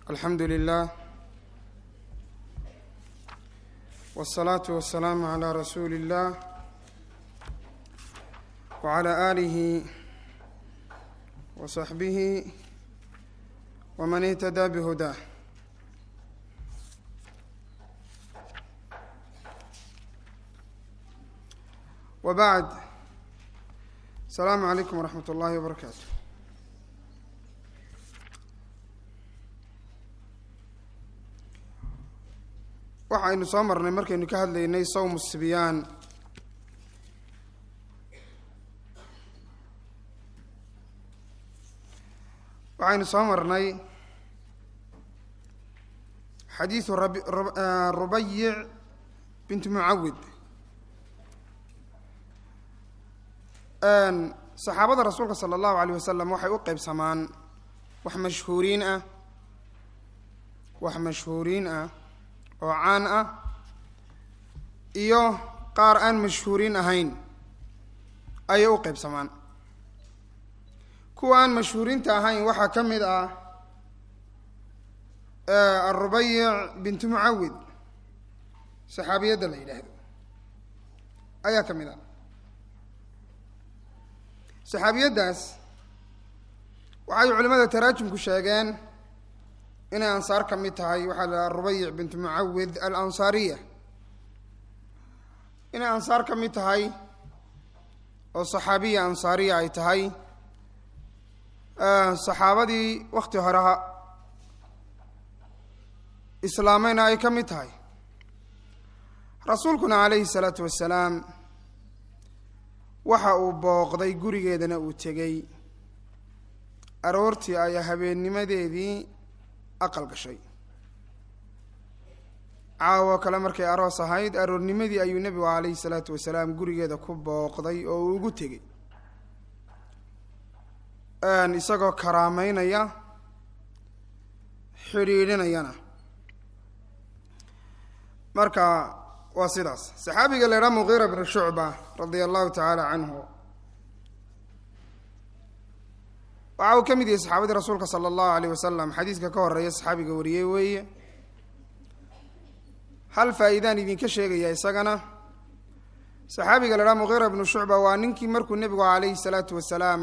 alxamdu lilah wالsalaatu wasalaamu calaa rasuuli اllah wacalaa aalihi wa saxbihi waman ihtadaa bihudaah wa bacd asalaamu calaykum waraxmat ullaahi wabarakaatu waxaynu soo marnay markaynu ka hadlaynay sawm sibyaan waxaynu soo marnay xadiidu rubayic bint mucawid saxaabada rasuulka sala allahu alayh wasalam waxay u qeybsamaan wax mashhuuriin ah wax mashhuuriin ah oo caan ah iyo qaar aan mashhuuriin ahayn ayay u qeybsamaan kuwa aan mashhuuriinta ahayn waxaa ka mid ah arubayic bintu mucawid saxaabiyadda la yidhaahdo ayaa ka mid ah saxaabiyaddaas waxay culimada taraajumku sheegeen inay ansaar ka mid tahay waxaa la dhaha rubayic bintu mucawid alansaariya inay ansaar ka mid tahay oo saxaabiya ansaariya ay tahay saxaabadii wakti horeha islaamayna ay ka mid tahay rasuulkuna calayhi salaatu wasalaam waxa uu booqday gurigeedana uu tegey aroortii ay habeennimadeedii aqal gashay caawo kale markay aroos ahayd aroornimadii ayuu nebigu calayhi salaatu wasalaam gurigeeda ku booqday oo uu ugu tegey isagoo karaameynaya xidhiidhinayana marka waa sidaas saxaabiga la idhaha muqiira bnu shucba radia allahu tacaala canhu waxa uu ka mid yahay saxaabadii rasuulka sala allahu alayh wasalam xadiiska ka horeeya saxaabiga wariyey weeye hal faa-iidaan idinka sheegaya isagana saxaabiga la idhaha muqiira bnu shucba waa ninkii markuu nebigu calayhi salaatu wasalaam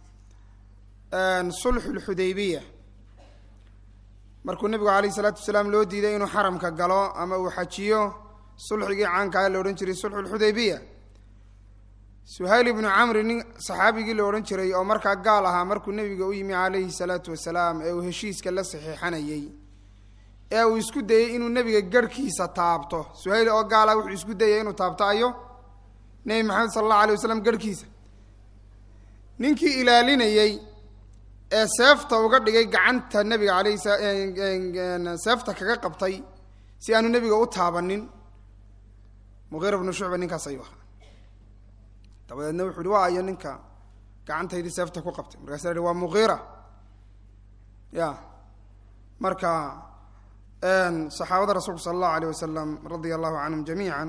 sulxu lxudaybiya markuu nebigu calayhi salaatu wasalaam loo diiday inuu xaramka galo ama uu xajiyo sulxigii caankaa la odhan jiray sulxu lxudaybiya suhayl ibnu camri nin saxaabigii la odhan jiray oo markaa gaal ahaa markuu nebiga u yimi calayhi salaatu wasalaam ee uu heshiiska la saxiixanayey ee uu isku dayey inuu nebiga garhkiisa taabto suhayl oo gaal ah wuxuu isku dayay inuu taabto ayo nebi maxamed sala allahu alay wasalam garhkiisa ninkii ilaalinayey ee seefta uga dhigay gacanta nebiga alayhi seefta kaga qabtay si aanu nebiga u taabanin muqiira bnu shucba ninkaas ayuu ahaa dabadeedna wuxu uhi waa ayo ninka gacantaydii seefta ku qabtay markaasa la waa muqiira ya marka saxaabada rasuulku sala allahu alayh wasalam radia allahu canhum jamiica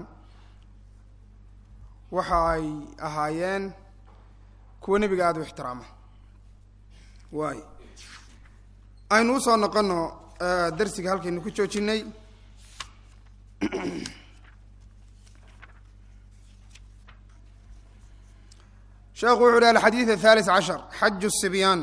waxa ay ahaayeen kuwa nebiga aada u ixtiraama waay aynu usoo noqono darsiga halkaynu ku joojinay sheekhu wuxu uhi alxadiid athalis cashar xaju sibyaan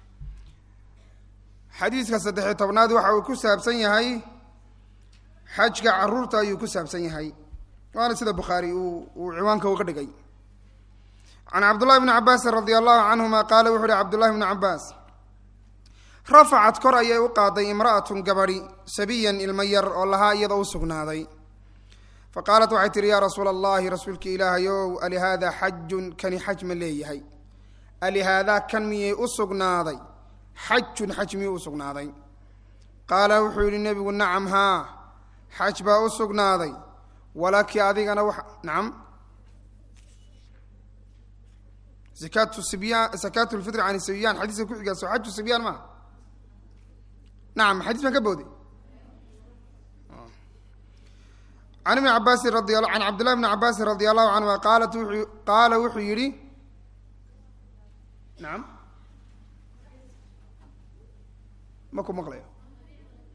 xadiiska saddexiyo tobnaad waxa uu ku saabsan yahay xajka caruurta ayuu ku saabsan yahay waana sida bukhaari uu uu ciwaanka uga dhigay can cabdullahi bni cabaasin radia allahu canhuma qaala wuxu uhi cabdullahi bni cabaas rafacad kor ayay u qaaday imra'atun gabadhi sabiyan ilmo yar oo lahaa iyada u sugnaaday fa qaalat waxay tihi yaa rasuula allahi rasuulka ilaahayow alihaadaa xajun kani xaj ma leeyahay alihaadaa kan miyay u sugnaaday xajun xaj miyuu u sugnaaday qaala wuxuu yidhi nebigu nacam haa xaj baa u sugnaaday walaki adigana wax nacam zakaatu sibyan zakaatu lfitri can sibyaan xadiiska ku xigaa soo xaju sibyaan maaha nacam xadiis baan ka booday can ibni cabaasin radi can cabdillahi bni cabaasin radi allahu canhuma qaalat wuxuu qaala wuxuu yidhi nacam ma ku maqlayo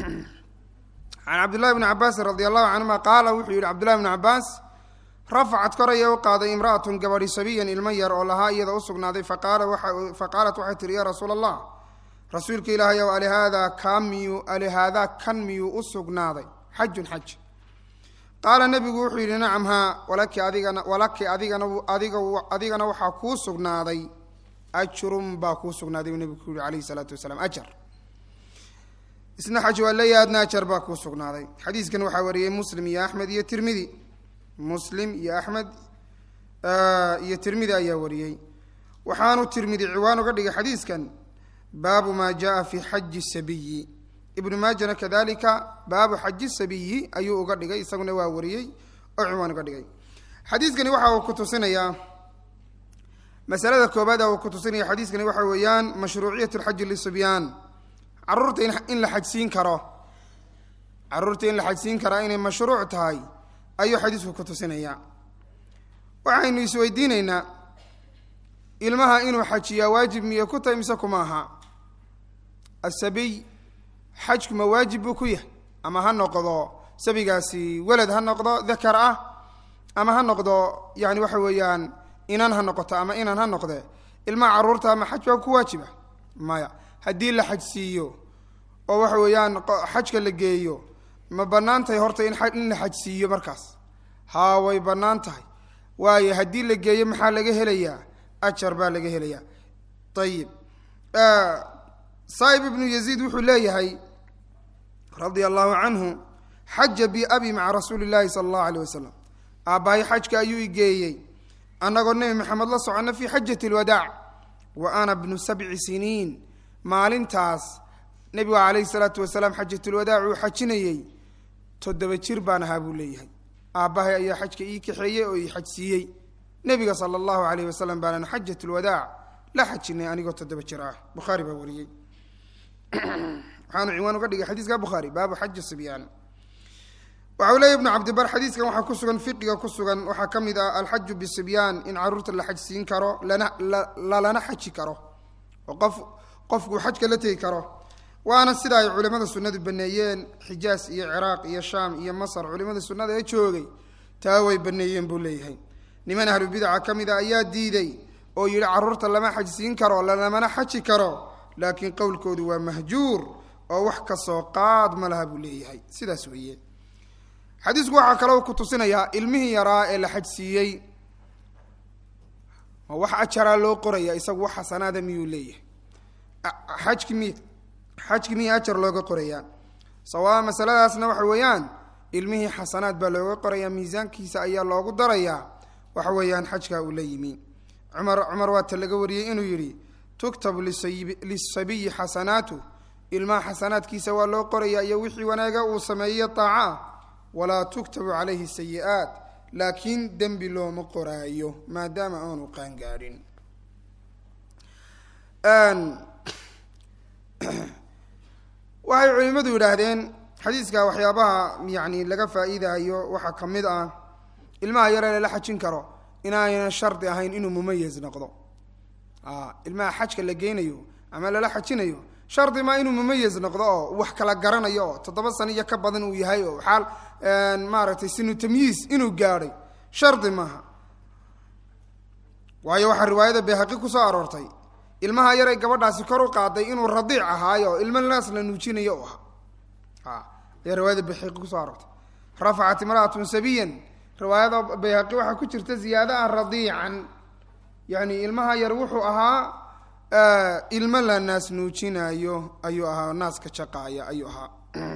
can cabdillahi bni cabaasin radi allahu canhuma qaala wuxuu yihi cabdullahi bni cabaas rafacad koraya u qaaday imra'atun gabadhi sabiyan ilmo yar oo lahaa iyada u sugnaaday faqaalat waxay tihi yaa rasuula allah rasuulka ilaahay ow alihaadaa kaa miyuu alihaadaa kan miyuu u sugnaaday xajun xaj qaala nebigu wuxuu yidhi nacam haa walaki adigana walaki adigana adiga adigana waxaa kuu sugnaaday ajrun baa kuu sugnaaday buu nebigu ku yihi calayhi salaatu wasalaam ajar isna xaj waa leeyahay adna ajar baa kuu sugnaaday xadiiskan waxaa wariyey muslim iyo axmed iyo tirmidi muslim iyo axmed iyo tirmidi ayaa wariyey waxaanu tirmidi ciwaan uga dhigay xadiiskan baabu maa jaa fi xaji sabiyi ibnu maajana kadalika baabu xaji sabiyi ayuu uga dhigay isaguna waa wariyey oo ciwaan uga dhigay xadiiskani waxa uu ku tusinayaa masalada koobaad uu ku tusinaya xadiiskani waxa weeyaan mashruuciyat lxaji lisibyaan caruurta in la xajsiin karo caruurta in la xajsiin karaa inay mashruuc tahay ayuu xadiisku ku tusinayaa waxaynu isweydiinaynaa ilmaha inuu xajiyaa waajib miya ku tahay mise kuma aha asabiy xajku ma waajib buu ku yahay ama ha noqdo sabigaasi welad ha noqdo dakar ah ama ha noqdo yani waxa weeyaan inan ha noqoto ama inan ha noqde ilmaha caruurta ama xaj baa ku waajiba maya haddii la xajsiiyo oo waxa weeyaan xajka la geeyo ma bannaan tahay horta in in la xajsiiyo markaas haa way bannaan tahay waayo haddii la geeyo maxaa laga helayaa ajar baa laga helayaa ayib saa'ib ibnu yaziid wuxuu leeyahay radia allahu canhu xaja bi abi maca rasuuli llaahi sala allahu aleyh wasalam aabbahay xajka ayuu igeeyey annagoo nebi maxamed la soconna fii xajati lwadaac wa ana bnu sabci siniin maalintaas nebigu calayhi salaatu wasalaam xajatulwadaac uu xajinayey toddoba jir baan ahaa buu leeyahay aabbahay ayaa xajka ii kaxeeyey oo ii xajsiiyey nebiga sala allahu aleyh wasalam baanan xajatulwadaac la xajinay anigoo toddoba jir ah bukhaari baa wariyey waxaanu ciwaan uga dhigay xadiiska bukhaari baabu xaji sibyaan waxa uu leeya ibnu cabdibar xadiiskan waxaa ku sugan fiqiga ku sugan waxaa ka mid ah alxaju bisibyaan in caruurta la xajsiin karo lana lalana xaji karo oo qof qofkuu xajka la tegi karo waana sida ay culimmada sunnadu baneeyeen xijaas iyo ciraaq iyo shaam iyo masar culimmada sunnada ee joogay taa way baneeyeen buu leeyahay niman ahlubidaca ka mid a ayaa diiday oo yidhi caruurta lama xajsiin karo lalamana xaji karo laakiin qowlkoodu waa mahjuur oo wax ka soo qaad ma laha buu leeyahay sidaas weeye xadiisku waxaa kaloo ku tusinayaa ilmihii yaraa ee la xajsiiyey oo wax ajaraa loo qoraya isagu wax xasanaada miyuu leeyahay xajki miy xajki miya ajar looga qorayaa sawaa masaladaasna waxa weeyaan ilmihii xasanaad baa looga qorayaa miisaankiisa ayaa loogu darayaa waxa weeyaan xajkaa uu la yimi cumar cumar waata laga wariyey inuu yidhi tuktabu lisabiyi xasanaatu ilmaha xasanaadkiisa waa loo qorayaa iyo wixii wanaaga uu sameeyey taaca walaa tuktabu calayhi sayi-aat laakiin dembi looma qoraayo maadaama aanu qaangaadhin waxay culimmadu yidhaahdeen xadiiska waxyaabaha yani laga faa-iidayo waxaa ka mid ah ilmaha yaree lala xajin karo inaaynan shardi ahayn inuu mumayaz noqdo ilmaha xajka la geynayo ama lala xajinayo shardi maa inuu mumayaz noqdo oo wax kala garanayo oo toddoba sano iyo ka badan uu yahay oo xaal maaragtay sinu tamyiis inuu gaadhay shardi maaha waayo waxaa riwaayada bayhaqi kusoo aroortay ilmaha yaray gabadhaasi kor u qaaday inuu radiic ahaayo oo ilmo naas la nuujinayo u ahaa ayaa riwaayada bayhaqi kusoo aroortay rafacat imra'atun sabiyan riwaayada bayhaqi waxaa ku jirta ziyaada ah radiican yani ilmaha yar wuxuu ahaa ilmo la naas nuujinaayo ayuu ahaa naaska jaqaaya ayuu ahaa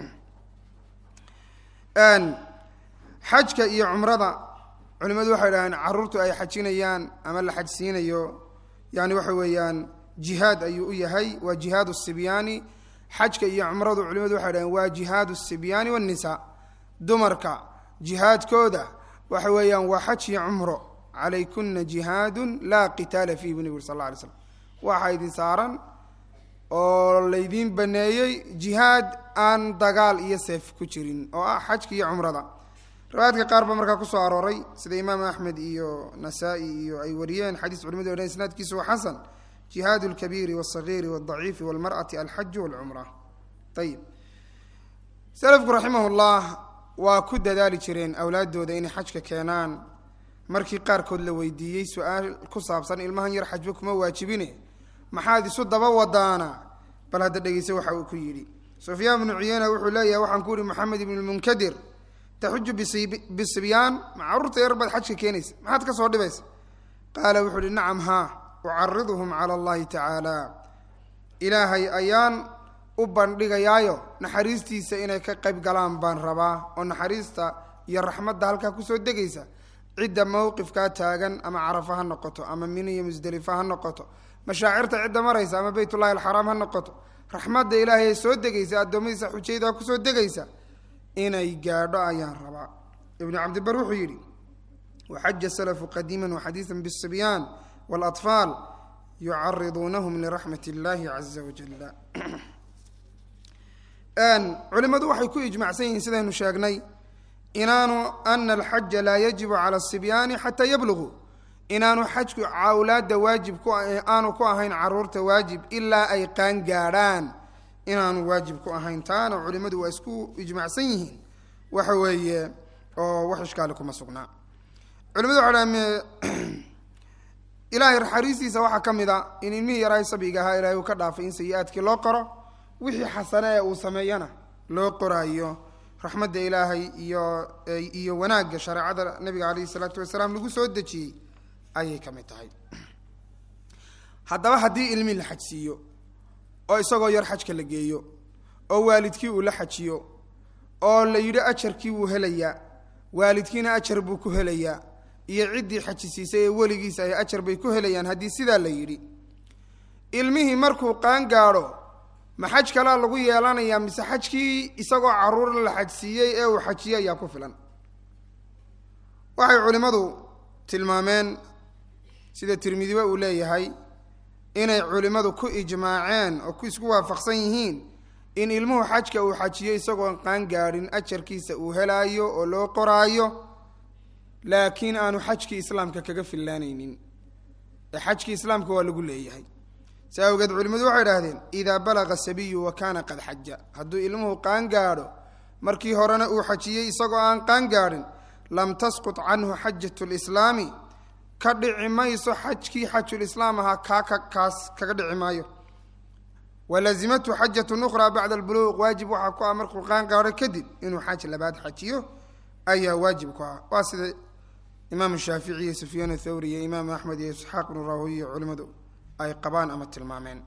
xajka iyo cumrada culimadu waxay dhahdeen caruurtu ay xajinayaan ama la xajsiinayo yani waxa weeyaan jihaad ayuu u yahay waa jihaad sibyaani xajka iyo cumradu culimadu waxay dhahdeen waa jihaad sibyaani wanisaa dumarka jihaadkooda waxa weeyaan waa xaj iyo cumro calaykuna jihaadu laa qitaala fiih bu nabig sal la alay slam waxaa idin saaran oo laydiin baneeyey jihaad aan dagaal iyo seef ku jirin oo ah xajka iyo cumrada riwaayadka qaar ba markaa kusoo arooray sida imaam axmed iyo nasaa-i iyo ay wariyeen xadiis culimadu odhan isnaadkiisu waa xasan jihaad lkabiiri wاsagiiri wاdaciifi wاlmarأati alxaju wاlcumra ayib selafku raximahullah waa ku dadaali jireen awlaaddooda inay xajka keenaan markii qaarkood la weydiiyey su-aal ku saabsan ilmahan yar xajba kuma waajibine maxaad isu daba wadaana bal hadda dhegeyse waxa uu ku yidhi sufyaan bnu cuyeyna wuxuu leeyahay waxaan ku yihi maxamed ibnu lmunkadir taxuju bisibyaan ma caruurta yar baad xajka keenaysa maxaad ka soo dhibaysa qaala wuxuu ihi nacam haa ucariduhum cala allahi tacaala ilaahay ayaan u bandhigayaayo naxariistiisa inay ka qayb galaan baan rabaa oo naxariista iyo raxmadda halkaa kusoo degaysa cidda mowqifkaa taagan ama carafa ha noqoto ama mina iyo musdelifa ha noqoto mashaacirta cidda maraysa ama beytullahi alxaraam ha noqoto raxmadda ilaahay ee soo degaysa addoommadiisa xujaydaa kusoo degaysa inay gaadho ayaan rabaa ibnu cabdibar wuxuu yidhi waxaja salafu qadiima waxadiiثa bالsibyaan wاlaطfaal yucariduunahum liraxmat اllahi caza wajala culimadu waxay ku ijmacsan yihiin sidaynu sheegnay inaanu ana alxaja laa yajibu cala الsibyaani xataa yabluguu inaanu xajku awlaadda waajib ku aanu ku ahayn caruurta waajib ilaa ay qaan gaadhaan inaanu waajib ku ahayn taana culimadu waa isku ijmacsan yihiin waxa weeye oo wax ishkaali kuma sugnaa culimadu waxa dhaha ilaahay naxariistiisa waxaa ka mid a in ilmihii yaraahay sabiga ahaa ilahay uu ka dhaafay in sayi-aadkii loo qoro wixii xasane ee uu sameeyana loo qoraayo raxmadda ilaahay iyo iyo wanaagga shareecada nabiga calayhi isalaatu wasalaam lagu soo dejiyey ayay ka mid tahay haddaba haddii ilmi la xajsiiyo oo isagoo yar xajka la geeyo oo waalidkii uu la xajiyo oo la yidhi ajarkii wuu helayaa waalidkiina ajar buu ku helayaa iyo ciddii xajisiisay ee weligiisa ay ajar bay ku helayaan haddii sidaa la yidhi ilmihii markuu qaan gaadho ma xaj kalaa lagu yeelanayaa mise xajkii isagoo caruur la xajsiiyey ee uu xajiyey ayaa ku filan waxay culimmadu tilmaameen sida tirmidiba uu leeyahay inay culimmadu ku ijmaaceen oo ku isku waafaqsan yihiin in ilmuhu xajka uu xajiyo isagoon qaan gaadhin ajarkiisa uu helaayo oo loo qoraayo laakiin aanu xajkii islaamka kaga fillaanaynin ee xajkii islaamka waa lagu leeyahay si awgeed culimmadu waxay idhahdeen idaa balaga sabiyu wa kaana qad xaja hadduu ilmuhu qaan gaadho markii horena uu xajiyey isagoo aan qaan gaadhin lam tasqut canhu xajat lislaami ka dhici mayso xajkii xajulislaam ahaa kaa ka kaas kaga dhici maayo walazimatu xajatun ukhraa bacda albuluuq waajib waxaa ku ah markuu qaan gaadho kadib inuu xaj labaad xajiyo ayaa waajib ku ah waa sida imaam shaafici iyo sufyaan athawri iyo imaam axmed iyo isxaaq ibnu rahowiy culimmadu ay qabaan ama tilmaameen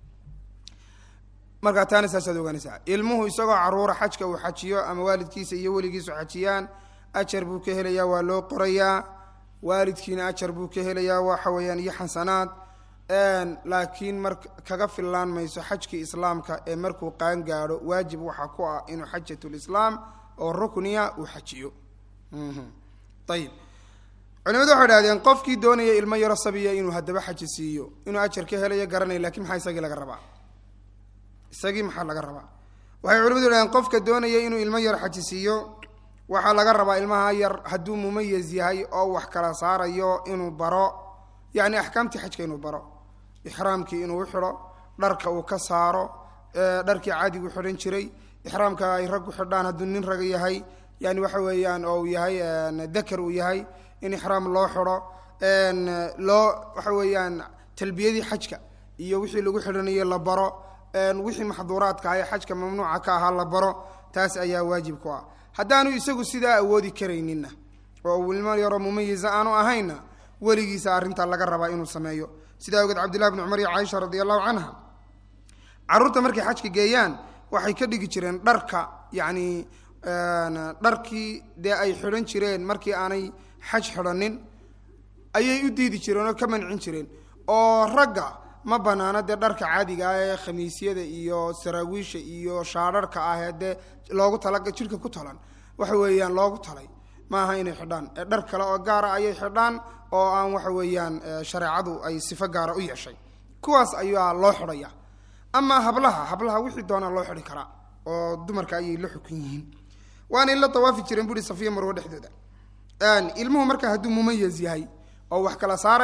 markaa taana saasaad ogaanaysaa ilmuhu isagoo caruura xajka uu xajiyo ama waalidkiisa iyo weligiisu xajiyaan ajar buu ka helayaa waa loo qorayaa waalidkiina ajar buu ka helayaa waxa weeyaan iyo xasanaad laakiin mar kaga fillaan mayso xajkii islaamka ee markuu qaan gaadho waajib waxaa ku ah inuu xajatulislaam oo rukniya uu xajiyo ayib culimadu waxay dhahdeen qofkii doonaya ilmo yaro sabiya inuu haddaba xaji siiyo inuu ajar ka helayo garanaya lakin maxaa isagii laga rabaa isagii maxaa laga rabaa waxay culimadu dhahdeen qofka doonaya inuu ilmo yar xaji siiyo waxaa laga rabaa ilmaha yar hadduu mumayaz yahay oo wax kala saarayo inuu baro yacni axkaamtii xajka inuu baro ixraamkii inuu u xidho dharka uu ka saaro dharkii caadigu xidhan jiray ixraamka ay raggu xidhaan hadduu nin raga yahay yani waxa weeyaan oo uu yahay dakar uu yahay in ixraam loo xidho loo waxa weeyaan talbiyadii xajka iyo wixii lagu xidhanayo la baro wixii maxduuraadka ah ee xajka mamnuuca ka ahaa la baro taas ayaa waajib ku ah haddaanu isagu sidaa awoodi karayninna oo uu ilmo yaroo mumayiza aanu ahaynna weligiisa arrintaa laga rabaa inuu sameeyo sidaa ogeed cabdillahi bni cumar iyo caaisha radi allahu canha carruurta markay xajka geeyaan waxay ka dhigi jireen dharka yacni dharkii dee ay xidhan jireen markii aanay xaj xidhanin ayay u diidi jireen oo ka mancin jireen oo ragga ma banaano dee dharka caadiga ah ee khamiisyada iyo saraawiisha iyo shaadharhka ah ee dee loogu tala jidhka ku talan waxa weeyaan loogu talay ma aha inay xidhaan ee dhar kale oo gaara ayay xidhaan oo aan waxa weeyaan shareecadu ay sifo gaara u yeeshay kuwaas ayaa loo xidhaya amaa hablaha hablaha wixii doonaa loo xidhi karaa oo dumarka ayay la xukun yihiin waanay la dawaafi jireen buhi safiya marwo dhexdooda ilmuhu marka hadduu mumayaz yahay oo wax kala saarayo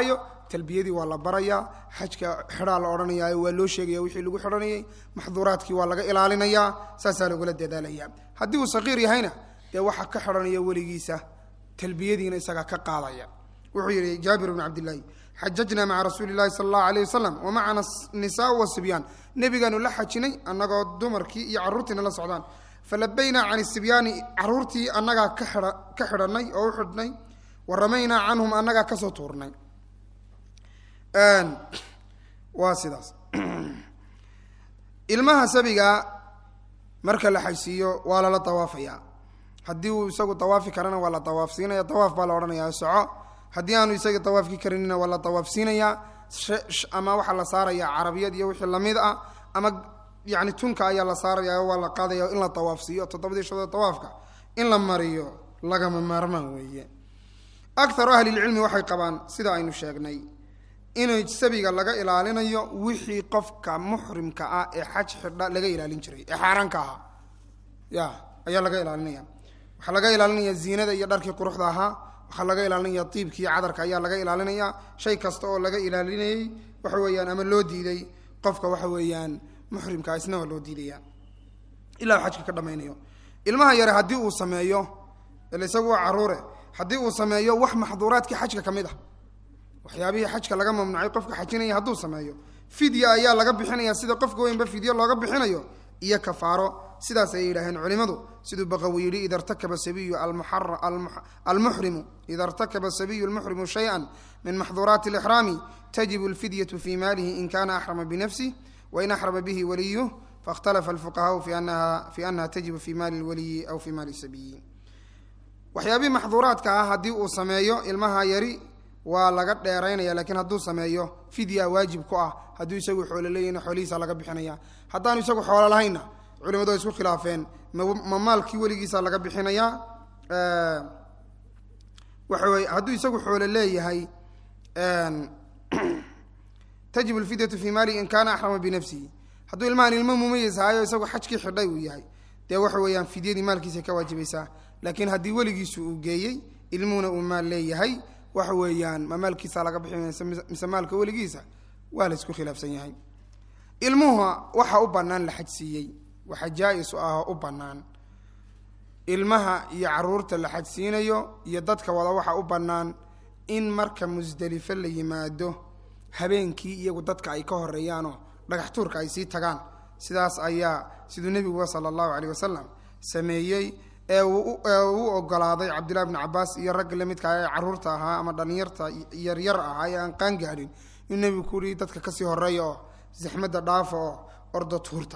talbiyadii waa la barayaa xajka xidhaa la odhanaya waa loo sheegaya wixii lagu xidhanayay maxduuraadkii waa laga ilaalinayaa saasaa lagula dadaalaya haddii uu saqiir yahayna dee waxaa ka xidhanaya weligiisa talbiyadiina isagaa ka qaadaya wuxuu yihi jaabir bn cabdillaahi xajajnaa maca rasuuli llahi sala allahu alayh wasalam wa macana nisaa wasibyaan nebigaanu la xajinay annagoo dumarkii iyo carruurtiina la socdaan falabaynaa can sibyaani caruurtii annagaa ka xidha ka xidhanay oo u xidhnay wa ramaynaa canhum annagaa kasoo tuurnay waa sidaas ilmaha sabiga marka la xajsiiyo waa lala dawaafayaa haddii uu isagu dawaafi karana waa la dawaafsiinaya dawaaf baa la odhanayaa soco haddii aanu isaga dawaafki karinina waa la dawaafsiinayaa ama waxaa la saarayaa carabiyad iyo wixii lamid ah ama yani tunka ayaa la saaraya waa la qaadaya in la dawaafsiiyo toddobadii shadoo dawaafka in la mariyo lagama maarmaan weeye akaru ahlilcilmi waxay qabaan sida aynu sheegnay inay sabiga laga ilaalinayo wixii qofka muxrimka ah ee xaj xidha laga ilaalin jiray ee xaaraanka ahaa ya ayaa laga ilaalinaya waxaa laga ilaalinaya ziinada iyo dharkii quruxda ahaa waxaa laga ilaalinaya diibkii cadarka ayaa laga ilaalinaya shay kasta oo laga ilaalinayey waxa weeyaan ama loo diiday qofka waxa weeyaan muxrimka isna waa loo diidaya ilaa xajka ka dhamaynayo ilmaha yare haddii uu sameeyo ila isagu waa caruure haddii uu sameeyo wax maxduuraadkii xajka ka mid ah waxyaabihii xajka laga mamnuucay qofka xajinaya hadduu sameeyo fidya ayaa laga bixinaya sida qofka weynba fidyo looga bixinayo iyo kafaaro sidaas ayay yidhaaheen culimadu siduu baqawi yidhi ida rtakaba sabiyu almuxrimu ida irtakaba sabiyu almuxrimu shay-an min maxduuraati alixraami tajibu alfidyatu fi maalihi in kana axrama binafsih wain axrama bihi waliyuh faاkhtalafa alfuqahaau fi anaha fi anaha tajibu fi maali lwaliyi aw fi maali sabiyi waxyaabihii maxduuraadka ah haddii uu sameeyo ilmaha yari waa laga dheeraynaya lakiin hadduu sameeyo fidya waajib ku ah hadduu isagu xoolo leeyahna xoolihiisa laga bixinaya haddaanu isagu xoolo lahaynna culimadu ay isku khilaafeen ma maalkii weligiisa laga bixinayaa waxa weye hadduu isagu xoolo leeyahay tajib alfidyatu fi maalihi in kana axrama binafsihi hadduu ilmahan ilmo mumayis ahaayo isagu xajkii xidhay uu yahay dee waxa weeyaan fidyadii maalkiisa ka waajibaysaa laakiin haddii weligiisu uu geeyey ilmuhuna uu maal leeyahay waxa weeyaan ma maalkiisa laga bixi mise maalka weligiisa waa la isku khilaafsan yahay ilmuha waxa u bannaan la xajsiiyey waxa jaa-is ah u bannaan ilmaha iyo caruurta la xajsiinayo iyo dadka wada waxa u bannaan in marka musdelifo la yimaado habeenkii iyagu dadka ay ka horeeyaanoo dhagax tuurka ay sii tagaan sidaas ayaa siduu nebiguba sala allahu caleyh wasalam sameeyey ee u ogolaaday cabdillahi bni cabaas iyo ragga lamidka ee caruurta ahaa ama dhalinyarta yaryar ahaa ee aan qaan gaadhin inuu nebigu ku yihi dadka kasii horeeya oo zaxmadda dhaafa oo ordo tuurta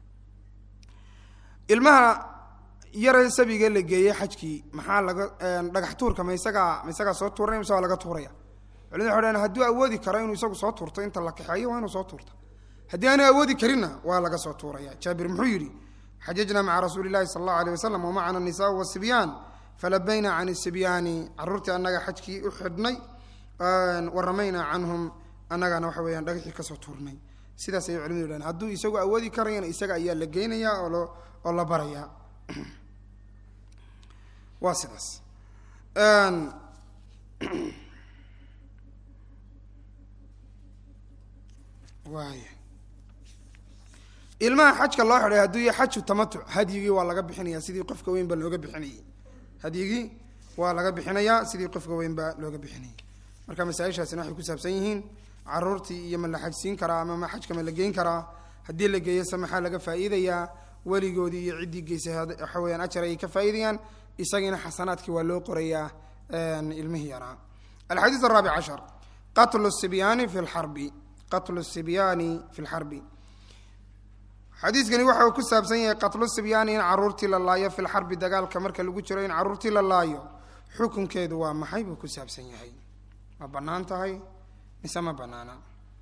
ilmaha yare sabiga la geeyey xajkii maxaa laga dhagax tuurka ma isagaa ma isagaa soo tuuranaya mise waa laga tuuraya culimadu waxay dhahen hadduu awoodi karo inuu isagu soo tuurto inta la kaxeeyo waa inuu soo tuurta haddii aanu awoodi karinna waa laga soo tuuraya jaabir muxuu yidhi xajajna maca rasuuli lahi sala allahu alيh wasalam wamacana nisaa wasibyaan falabayna can isibyaani caruurtii annaga xajkii u xidhnay waramaynaa canhum annagana waxa weyaan dhagaxii kasoo tuurnay sidaas ayay culimadu dhahen hadduu isagu awoodi karayana isaga ayaa la geynaya oo oo la baraya waa sidaas waaya ilmaha xajka loo xidhay hadduu yahay xaju tamatuc hadyigii waa laga bixinaya sidii qofka weynba looga bixinayay hadyigii waa laga bixinayaa sidii qofka weynba looga bixinayay marka masaaishaasina waxay ku saabsan yihiin caruurtii iyo ma la xajsiin karaa ama ma xajka ma la geyn karaa haddii la geeyo se maxaa laga faa'iidayaa weligoodii iyo ciddii geysay waxa weyaan ajar ayay ka faa'iidayaan isagiina xasanaadkii waa loo qorayaa ilmihii yaraa alxadiis araabic cashar qatlu sibyaani fi lxarbi qatlu sibyaani fi lxarbi xadiiskani waxa uu ku saabsan yahay qatlu sibyaani in caruurtii la laayo fi lxarbi dagaalka marka lagu jiro in caruurtii la laayo xukunkeedu waa maxay buu ku saabsan yahay ma bannaan tahay mise ma bannaana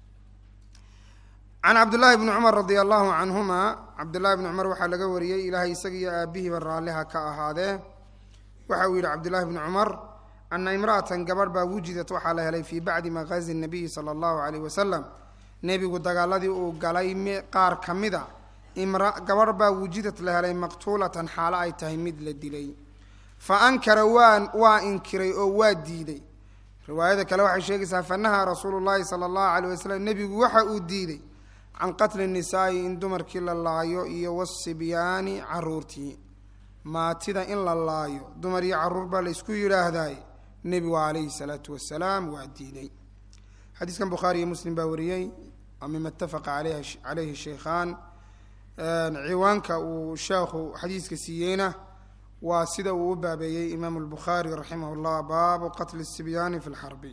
can cabdillaahi bni cumar radia allahu canhuma cabdullahi bni cumar waxaa laga wariyey ilaahay isagiiyo aabihiiba raalliha ka ahaadee waxa uu yidhi cabdullaahi bni cumar ana imra'atan gabadh baa wujidat waxaa la helay fii bacdi maqaazi nabiyi sala allahu caleyh wasalam nebigu dagaaladii uu galay qaar ka mid a imra gabadh baa wujidad la helay maqtuulatan xaalo ay tahay mid la dilay fa ankara waa waa inkiray oo waa diiday riwaayada kale waxay sheegaysaa fanahaa rasuulu llahi sala allahu aleyh wasalam nebigu waxa uu diiday can qatli nisaa'i in dumarkii la laayo iyo wasibyaani caruurtii maatida in la laayo dumar iyo caruur baa la isku yidhaahdaay nebigu calayhi salaatu wasalaam waa diiday xadiiskan bukhaari iyo muslim baa wariyey waa mima itafaqa caleyhi sheikhaan ciwaanka uu sheekhu xadiiska siiyeyna waa sida uu u baabeeyey imaamu lbukhaari raximah llah baabu qatli sibyaani fi lxarbi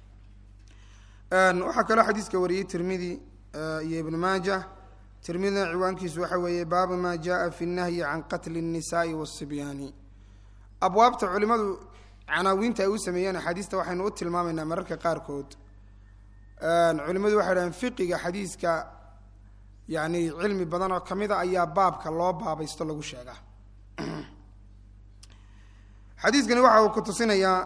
waxaa kaloo xadiiska wariyey tirmidi iyo ibnu maaja tirmidina ciwaankiisu waxa weeye baabu ma jaءa fi nahyi can qatli الnisaءi wالsibyaani abwaabta culimadu canaawiinta ay u sameeyeen axaadiista waxaynu u tilmaamaynaa mararka qaarkood culimadu waxay dhahdeen fiqiga xadiiska yani cilmi badan oo kamida ayaa baabka loo baabaysto lagu sheegaa xadiiskani waxa uu ku tusinayaa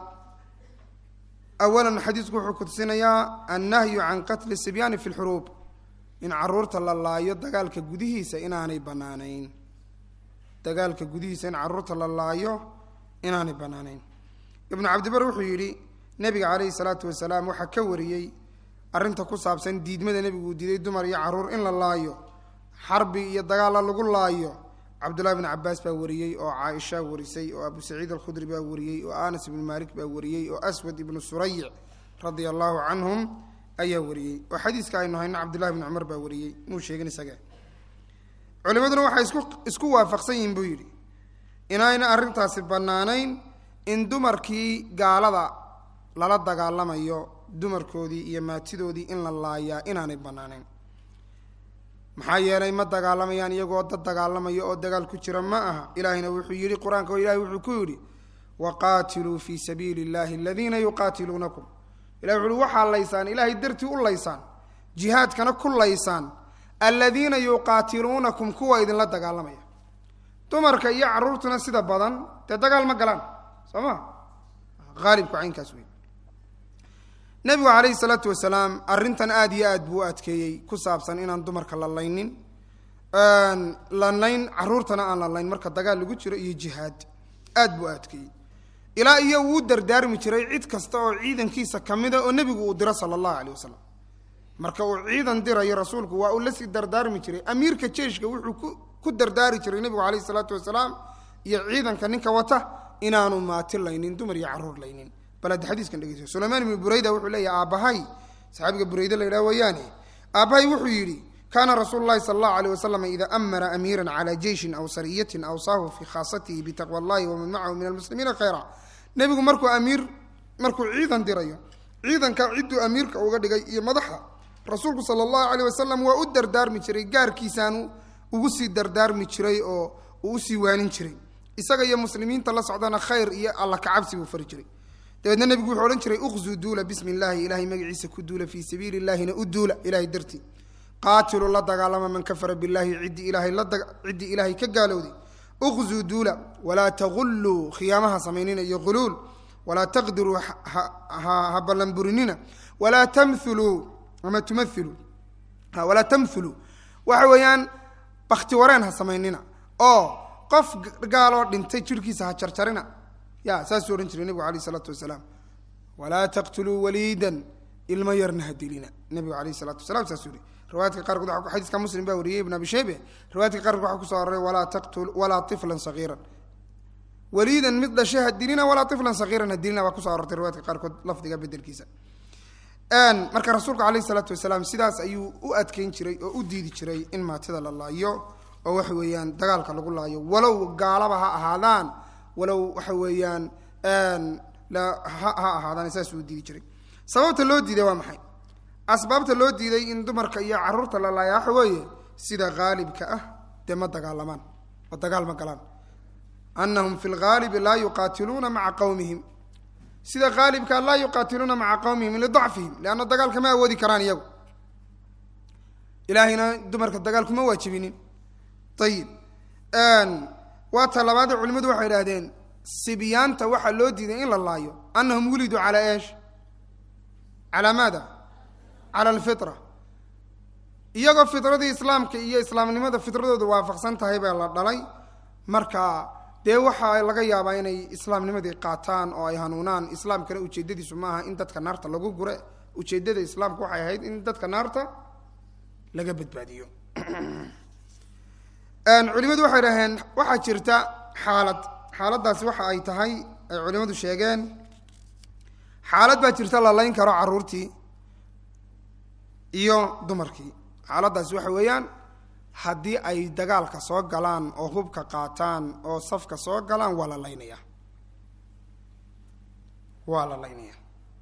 awalan xadiisku wuxuu ku tusinayaa annahyu can qatli sibyaani fi lxuruub in caruurta la laayo dagaalka gudihiisa inaanay banaanayn dagaalka gudihiisa in caruurta la laayo inaanay banaanayn ibnu cabdibar wuxuu yidhi nebiga caleyhi salaatu wasalaam waxaa ka wariyey arrinta ku saabsan diidmada nebigu uu diiday dumar iyo caruur in la laayo xarbi iyo dagaalla lagu laayo cabdullahi bn cabaas baa wariyey oo caaisha warisay oo abu saciid alkhudri baa wariyey oo anas ibnu malik baa wariyey oo aswad ibnu surayic radia allahu canhum ayaa wariyey oo xadiiska aynu hayno cabdullahi bni cumar baa wariyey muu sheegin isage culimaduna waxay isku isku waafaqsan yihiin buu yidhi inayna arrintaasi bannaanayn in dumarkii gaalada lala dagaalamayo dumarkoodii iyo maatidoodii in la laayaa inaanay bannaanayn maxaa yeelay ma dagaalamayaan iyagoo dad dagaalamaya oo dagaal ku jira ma aha ilaahayna wuxuu yidhi qur-aanka oo ilahay wuxuu ku yidhi waqaatiluu fii sabiili illahi aladiina yuqaatiluunakum ilahi wuxu uhi waxaa laysaan ilaahay dartii u laysaan jihaadkana ku laysaan aladiina yuqaatiluunakum kuwa idinla dagaalamaya dumarka iyo caruurtuna sida badan dee dagaal ma galaan soo ma haalibku caynkaas wey nebigu calayhi salaatu wasalaam arrintan aada iyo aad buu u adkeeyey ku saabsan inaan dumarka la laynin lanayn caruurtana aan la layn marka dagaal lagu jiro iyo jihaad aad buu u adkeeyey ilaa iyo wuu dardaarmi jiray cid kasta oo ciidankiisa kamida oo nebigu uu diro sala allahu aleyh wasalam marka uu ciidan dirayo rasuulku waa uu lasii dardaarmi jiray amiirka jeishka wuxuu ku ku dardaari jiray nebigu caleyhi salaatu wasalaam iyo ciidanka ninka wata inaanu maati laynin dumar iyo caruur laynin bal hadda xadiiskan dhegeyso sulaymaan ibnu burayda wuxuu leeyahy aabbahay saxaabiga burayde la yidhaha weeyaane aabbahay wuxuu yidhi kaana rasuulu llahi sala allahu aleyh wasalam ida amara amiiran cala jeyshin aw sariyatin awsaahu fii khaasatihi bitaqwa allahi waman macahu min almuslimiina khayra nebigu markuu amiir markuu ciidan dirayo ciidanka cidduu amiirka uga dhigay iyo madaxa rasuulku sala allahu aleyh wasalam waa u dardaarmi jiray gaarkiisaanu ugu sii dardaarmi jiray oo uu usii waanin jiray isaga iyo muslimiinta la socdana khayr iyo alla kacabsi buu fari jiray dabeedna nebigu wuxuu odhan jiray uqzuu duula bismi illaahi ilahay magaciisa ku duula fii sabiili illahina u duula ilahay dartii qaatilu la dagaalama man kafara billahi ciddii ilaahay la ciddii ilaahay ka gaalowday uqzuu duula walaa tagulluu khiyaamaha samaynina iyo huluul walaa taqdiruu ha ballanburinina walaa tamuluu ama tumailuu walaa tamhuluu waxa weeyaan bakti wareen ha samaynina oo qof gaaloo dhintay jirhkiisa ha jarjarina ya saasuu odhan jiray nebigu alayh isalaatu wasalaam walaa taqtuluu waliidan ilmo yarna ha dilina nebigu alayh salatu wasalam saasuu yihi riwaayadka qaarkood xadiiska muslim baa wariyey ibn abi shaybe riwaayadka qaarkood waxaa kuso aroray walaa taqtul walaa tiflan sagiiran waliidan mid dhashe ha dilina walaa tiflan sagiiran ha dilina waa kuso arortay riwaayadka qaarkood lafdiga bedelkiisa marka rasuulku alayh salaatu wasalaam sidaas ayuu u adkeyn jiray oo u diidi jiray in maatida la laayo oo waxa weeyaan dagaalka lagu laayo walow gaalaba ha ahaadaan walow waxa weeyaan ha ahaadaan saas uu diidi jiray sababta loo diiday waa maxay asbaabta loo diiday in dumarka iyo caruurta la laaya waxa weeye sida haalibka ah dee ma dagaalamaan oo dagaal ma galaan anahum fi lhaalibi laa yuqaatiluuna maca qowmihim sida haalibka laa yuqaatiluuna maca qowmihim lidacfihim leanna dagaalka ma awoodi karaan iyagu ilaahayna dumarka dagaal kuma waajibinin ayib waa ta labaadee culimadu waxay idhahdeen sibyaanta waxaa loo diiday in la laayo anahum wuliduu calaa eesh calaa maada cala alfitra iyagoo fitradii islaamka iyo islaamnimada fitradooda waafaqsan tahay baa la dhalay marka dee waxaa laga yaabaa inay islaamnimadii qaataan oo ay hanuunaan islaamkana ujeedadiisu maaha in dadka naarta lagu gure ujeeddada islaamka waxay ahayd in dadka naarta laga badbaadiyo culimadu waxay dhaheen waxaa jirta xaalad xaaladdaasi waxa ay tahay ay culimadu sheegeen xaalad baa jirta la layn karo carruurtii iyo dumarkii xaaladdaasi waxa weeyaan haddii ay dagaalka soo galaan oo hubka qaataan oo safka soo galaan waa la laynaya waa la laynaya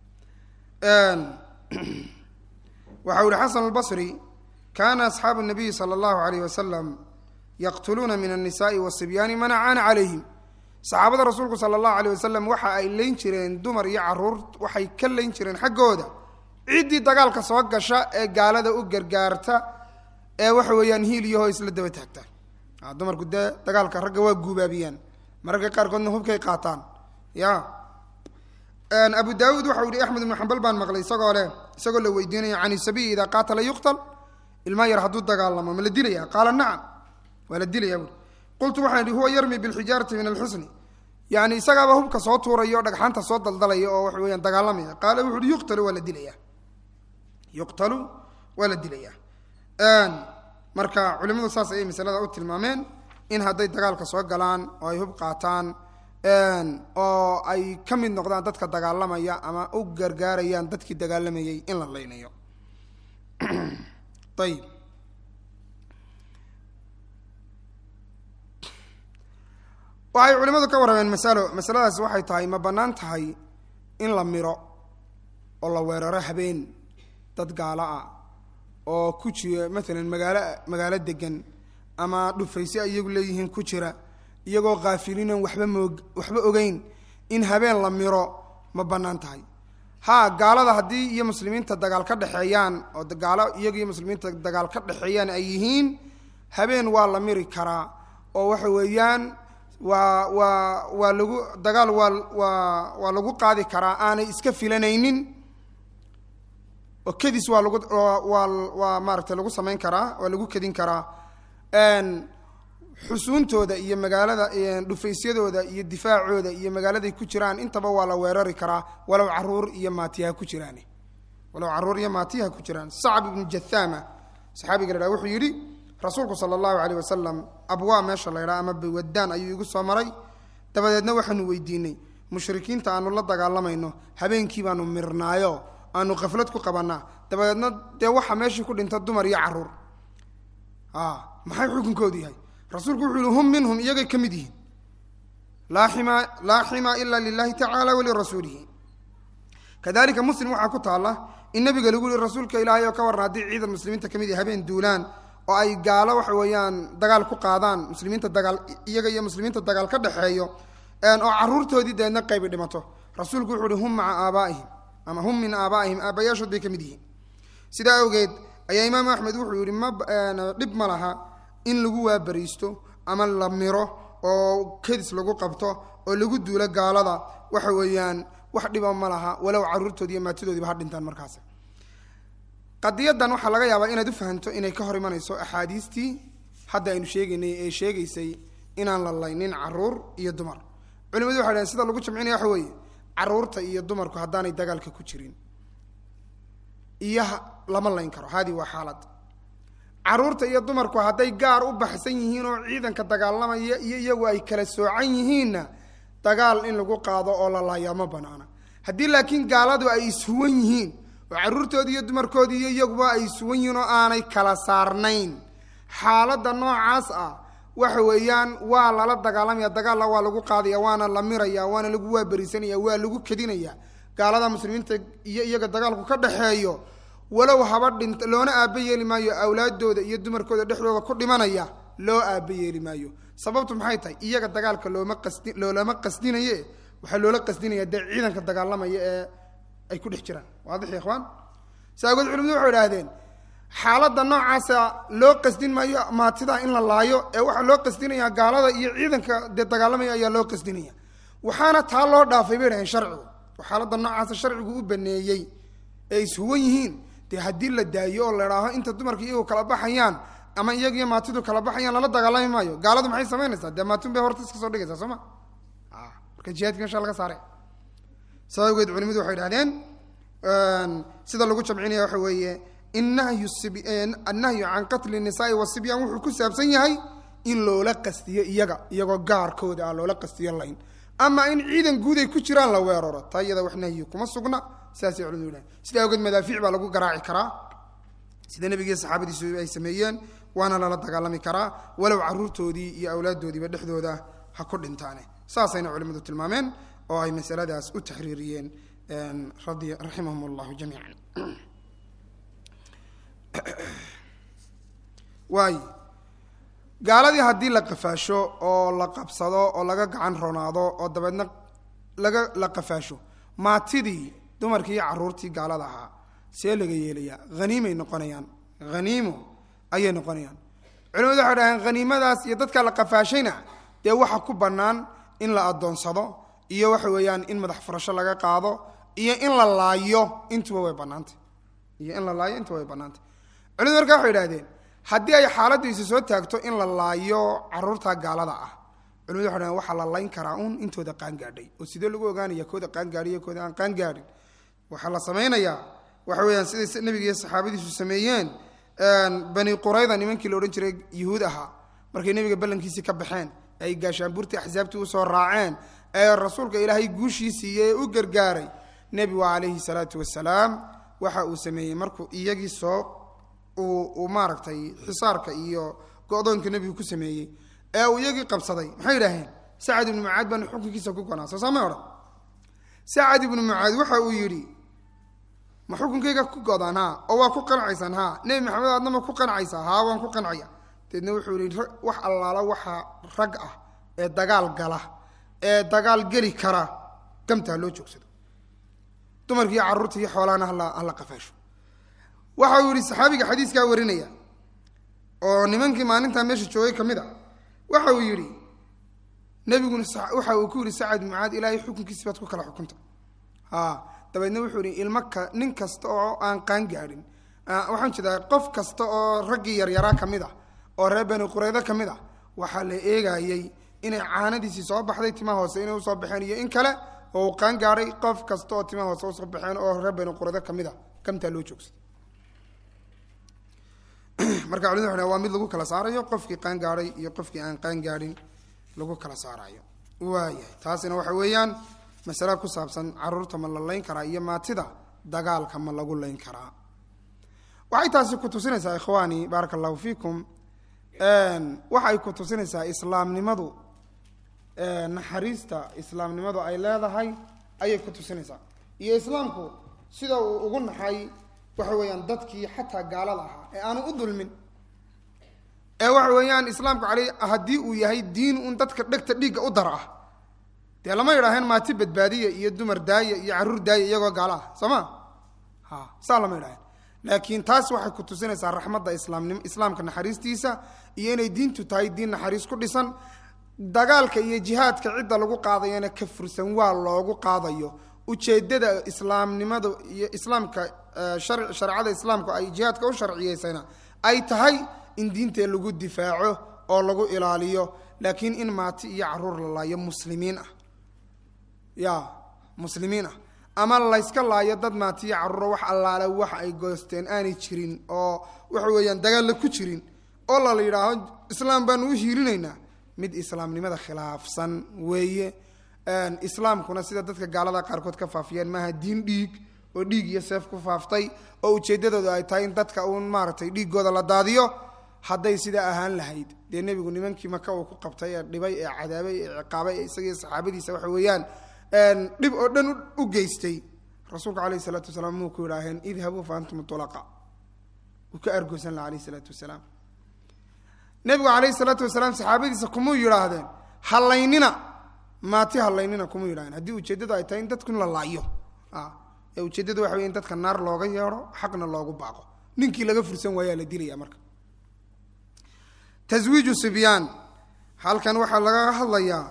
waxa u yihi xasan albasri kana asxaabu nabiyi sala allahu alayh wasalam yaqtuluuna min annisaai wasibyaani man acaana calayhim saxaabada rasuulku sala allahu alayh wasalam waxa ay layn jireen dumar iyo caruur waxay ka layn jireen xaggooda ciddii dagaalka soo gasha ee gaalada u gargaarta ee waxa weeyaan hiil iyo hoo isla daba taagta dumarku dee dagaalka ragga waa guubaabiyaan mararka qaarkoodna hubkay qaataan ya abu daawuud waxa u yihi axmed ibnu xambal baan maqlay isagoo leh isagoo la weydiinaya can isabiyi idaa qaatala yuqtal ilmaa yar hadduu dagaalamo ma la dilaya qaala nacam waa la dilaya buui qultu waxaan ihi huwa yarmi bilxijaarati min alxusni yani isagaaba hubka soo tuuraya o dhagxaanta soo daldalaya oo waxa weyaan dagaalamaya qaala wuxu uhi yuqtalu waa la dilaya yuqtalu waa la dilaya marka culimadu saas ayay masalada u tilmaameen in hadday dagaalka soo galaan oo ay hub qaataan oo ay ka mid noqdaan dadka dagaalamaya ama u gargaarayaan dadkii dagaalamayay in la laynayo ayib waxay culimadu ka warrameen masalo masaladaasi waxay tahay ma bannaan tahay in la miro oo la weeraro habeen dad gaalo ah oo ku jira maalan magaalo magaalo degan ama dhufayse iyagu leeyihiin ku jira iyagoo kaafiliinan waxba moog waxba ogeyn in habeen la miro ma bannaan tahay ha gaalada haddii iyo muslimiinta dagaal ka dhexeeyaan oo gaalo iyaga iyo muslimiinta dagaal ka dhexeeyaan ay yihiin habeen waa la miri karaa oo waxa weeyaan waa waa waa lagu dagaal waa waa waa lagu qaadi karaa aanay iska filanaynin oo kedis waa lagu waa waa maaragtay lagu samayn karaa waa lagu kedin karaa xusuuntooda iyo magaalada dhufaysyadooda iyo difaacooda iyo magaaladay ku jiraan intaba waa la weerari karaa walow caruur iyo maatiyaha ku jiraan walow caruur iyo maatiyaha ku jiraan sacab ibnu jathama saxaabiga la dhaha wuxuu yidhi rasuulku sala allahu alayh wasalam abwaa meesha la ydhaha ama bawadaan ayuu igu soo maray dabadeedna waxaanu weydiinay mushrikiinta aanu la dagaalamayno habeenkii baanu mirnaayo aanu khaflad ku qabanaa dabadeedna dee waxa meeshii ku dhinta dumar iyo caruur maxay xukunkoodu yahay rasuulku wuxuu yihi hum minhum iyagay ka mid yihiin laa xima laa xima ila lilahi tacaala walirasuulihi kadalika muslim waxaa ku taalla in nabiga lagu yihi rasuulka ilaahay oo ka warran haddii ciidan muslimiinta ka mid yahay habeen duulaan oo ay gaalo waxa weeyaan dagaal ku qaadaan muslimiinta dagaal iyaga iyo muslimiinta dagaal ka dhexeeyo oo caruurtoodii deedna qaybi dhimato rasuulku wuxuu uhi hum maca aabaa'ihim ama hum min aabaa'ihim aabbayaashood bay ka mid yihiin sidaa awgeed ayaa imaamu axmed wuxuu yihi ma dhib ma laha in lagu waabariisto ama la miro oo kedis lagu qabto oo lagu duulo gaalada waxa weeyaan wax dhiba ma laha walow caruurtoodi iyo maatidoodiiba ha dhintaan markaas qadiyadan waxaa laga yaabaa inaad u fahanto inay ka hor imanayso axaadiistii hadda aynu sheegaynay ee sheegaysay inaan la laynin caruur iyo dumar culimadu waxay dhaheen sida lagu jamcinaya waxa weeye caruurta iyo dumarku haddaanay dagaalka ku jirin iyo lama layn karo haadii waa xaalad caruurta iyo dumarku hadday gaar u baxsan yihiin oo ciidanka dagaalamaya iyo iyagu ay kala soocan yihiinna dagaal in lagu qaado oo la laayaa ma banaana haddii laakiin gaaladu ay ishuwan yihiin oo caruurtoodii iyo dumarkoodii iyo iyaguba ay ishuwan yihiin oo aanay kala saarnayn xaaladda noocaas ah waxa weeyaan waa lala dagaalamaya dagaalla waa lagu qaadaya waana la miraya waana lagu waaberisanaya waa lagu kedinaya gaalada muslimiinta iyo iyaga dagaalku ka dhexeeyo walow haba dhinta loona aaba yeeli maayo awlaadooda iyo dumarkooda dhexdooda ku dhimanaya loo aaba yeeli maayo sababtu maxay tahay iyaga dagaalka looma qasdi loolama qasdinaye waxaa loola qasdinaya dee ciidanka dagaalamaya ee ay ku dhex jiraan waadix ya ikhwaan saagood culimadu waxay idhaahdeen xaaladda noocaasa loo qasdin maayo maatida in la laayo ee waxaa loo qasdinayaa gaalada iyo ciidanka dee dagaalamaya ayaa loo qasdinaya waxaana taa loo dhaafay bay dhaheen sharcigu oo xaaladda noocaasa sharcigu u baneeyey ee ishuwan yihiin dee haddii la daayo oo la idhaaho inta dumarka iyagu kala baxayaan ama iyagiyo maatidu kala baxayaan lala dagaalami maayo gaaladu maxay samaynaysaa dee maatun bay horta iska soo dhigaysaa soo ma marka jihaadki mesha laga saare saa awgeed culimadu waxay idhahdeen sida lagu jamcinaya waxa weeye in nahyu annahyu can qatli nisaai wasibyaan wuxuu ku saabsan yahay in loola qastiyo iyaga iyagoo gaarkooda ah loola qastiyo layn ama in ciidan guud ay ku jiraan la weeraro taa iyada wax nahyi kuma sugna sidaasay culimadu yidhahdeen sidaa awgeed madaafiic baa lagu garaaci karaa sida nebigiiyo saxaabadiisu ay sameeyeen waana lala dagaalami karaa walow caruurtoodii iyo awlaaddoodiiba dhexdooda ha ku dhintaane saasayna culimmadu tilmaameen oo ay masaladaas u taxriiriyeen radi raximahum allahu jamiican waay gaaladii haddii la qafaasho oo la qabsado oo laga gacan ronaado oo dabeedna laga la qafaasho maatidii dumarkii iyo carruurtii gaalada ahaa see laga yeelayaa haniimay noqonayaan haniimo ayay noqonayaan culimadu waxay dhaheen haniimadaas iyo dadka la qafaashayna dee waxa ku bannaan in la addoonsado iyo waxa weeyaan in madax furasho laga qaado iyo in la laayo intuba way bannaantay iyo in la laayo intuba way bannaantay culimadu markaa waxay idhahdeen haddii ay xaaladdu isa soo taagto in la laayo carruurta gaalada ah culimadu waxay dhaheen waxaa la layn karaa un intooda qaangaadhay oo sidee lagu ogaanaya kooda qaangaadhay iyo kooda aan qaangaadhin waxaa la samaynayaa waxa weeyaan siday nebiga iyo saxaabadiisu sameeyeen bani qurayda nimankii la odhan jiray yuhuud ahaa markay nebiga ballankiisii ka baxeen ay gaashaanbuurtii axsaabtii usoo raaceen ee rasuulka ilaahay guushii siiyey ee u gargaaray nebigu calayhi salaatu wasalaam waxa uu sameeyey markuu iyagii soo uu maaragtay xisaarka iyo go-doonka nebigu ku sameeyey ee uu iyagii qabsaday maxay idhaaheen sacad ibnu mucaad baanu xukunkiisa ku gonaa soo saamay odhan sacad ibnu mucaad waxa uu yidhi ma xukunkayga ku godaan ha oo waa ku qancaysaan ha nebi maxamed aadna ma ku qancaysaa haa waan ku qancaya deedna wuxuu yihi wax allaala waxa rag ah ee dagaal gala ee dagaal geli kara gamta ha loo joogsado dumarkiiyo carruurta iyo xoolahana hala hala qafaasho waxa uu yihi saxaabiga xadiiskaa warinaya oo nimankii maalintaa meesha joogay ka mid a waxa uu yidhi nebiguna waxa uu ku yidhi sacad mucaad ilaahay xukunkiisi baad ku kala xukunta ha dabeedna wuxuu yihi ilmo ka nin kasta oo aan qaan gaadhin waxaan jeedaa qof kasta oo raggii yaryaraa ka mid ah oo reer bani quraydo ka mid ah waxaa la eegayey inay caanadiisii soo baxday timaha hoose inay usoo baxeen iyo in kale oo uu qaan gaadhay qof kasta oo timaha hoose usoo baxeen oo reer bani quraydo ka mid a gamtaa loo joogsaday marka culimadu waxay waa mid lagu kala saarayo qofkii qaan gaadhay iyo qofkii aan qaan gaadhin lagu kala saarayo waayahay taasina waxa weeyaan masale ku saabsan caruurta ma la layn karaa iyo maatida dagaalka ma lagu layn karaa waxay taasi ku tusinaysaa ikhwaani baaraka allahu fiikum waxay ku tusinaysaa islaamnimadu naxariista islaamnimadu ay leedahay ayay ku tusinaysaa iyo islaamku sida uu ugu naxay waxa weeyaan dadkii xataa gaalada ahaa ee aanu u dulmin ee waxa weeyaan islaamku aley haddii uu yahay diin un dadka dhegta dhiigga u dara ah dee lama yidhaaheen maati badbaadiya iyo dumar daaya iyo carruur daaya iyagoo gaalo ah soo ma ha saa lama yidhaheen laakiin taas waxay ku tusinaysaa raxmadda islaamnim islaamka naxariistiisa iyo inay diintu tahay diin naxariis ku dhisan dagaalka iyo jihaadka cidda lagu qaadayana ka fursan waa loogu qaadayo ujeeddada islaamnimadu iyo islaamka shareecada islaamku ay jihaadka u sharciyeysayna ay tahay in diintee lagu difaaco oo lagu ilaaliyo laakiin in maati iyo caruur la laayo muslimiin ah ya muslimiin ah ama layska laayo dad maatiyo carruuro wax allaale wax ay goosteen aanay jirin oo waxa weeyaan dagaalla ku jirin oo lala yidhaaho islaam baanu u hiilinaynaa mid islaamnimada khilaafsan weeye islaamkuna sida dadka gaalada qaarkood ka faafiyaan maaha diin dhiig oo dhiig iyo seef ku faaftay oo ujeeddadoodu ay tahay in dadka uun maaragtay dhiiggooda la daadiyo hadday sidaa ahaan lahayd dee nebigu nimankii maka uu ku qabtay ee dhibay ee cadaabay ee ciqaabay ee isagii saxaabadiisa waxa weeyaan dhib oo dhan u geystay rasuulka alayh isalaatu wasalaam muu ku yidhaaheen idhabuu fa antum tulaqa wuu ka argoosan laha alayh isalaatu wasalaam nebigu calayhi salaatu wasalaam saxaabadiisa kumuu yidhaahdeen hallaynina maati hallaynina kumuu yidhahdeen haddii ujeeddadu ay tahay in dadku in la laayo ee ujeeddadu waxa wey in dadka naar looga yeedho xaqna loogu baaqo ninkii laga fursan waayaa la dilaya marka taswiiju sibyaan halkan waxaa laga hadlayaa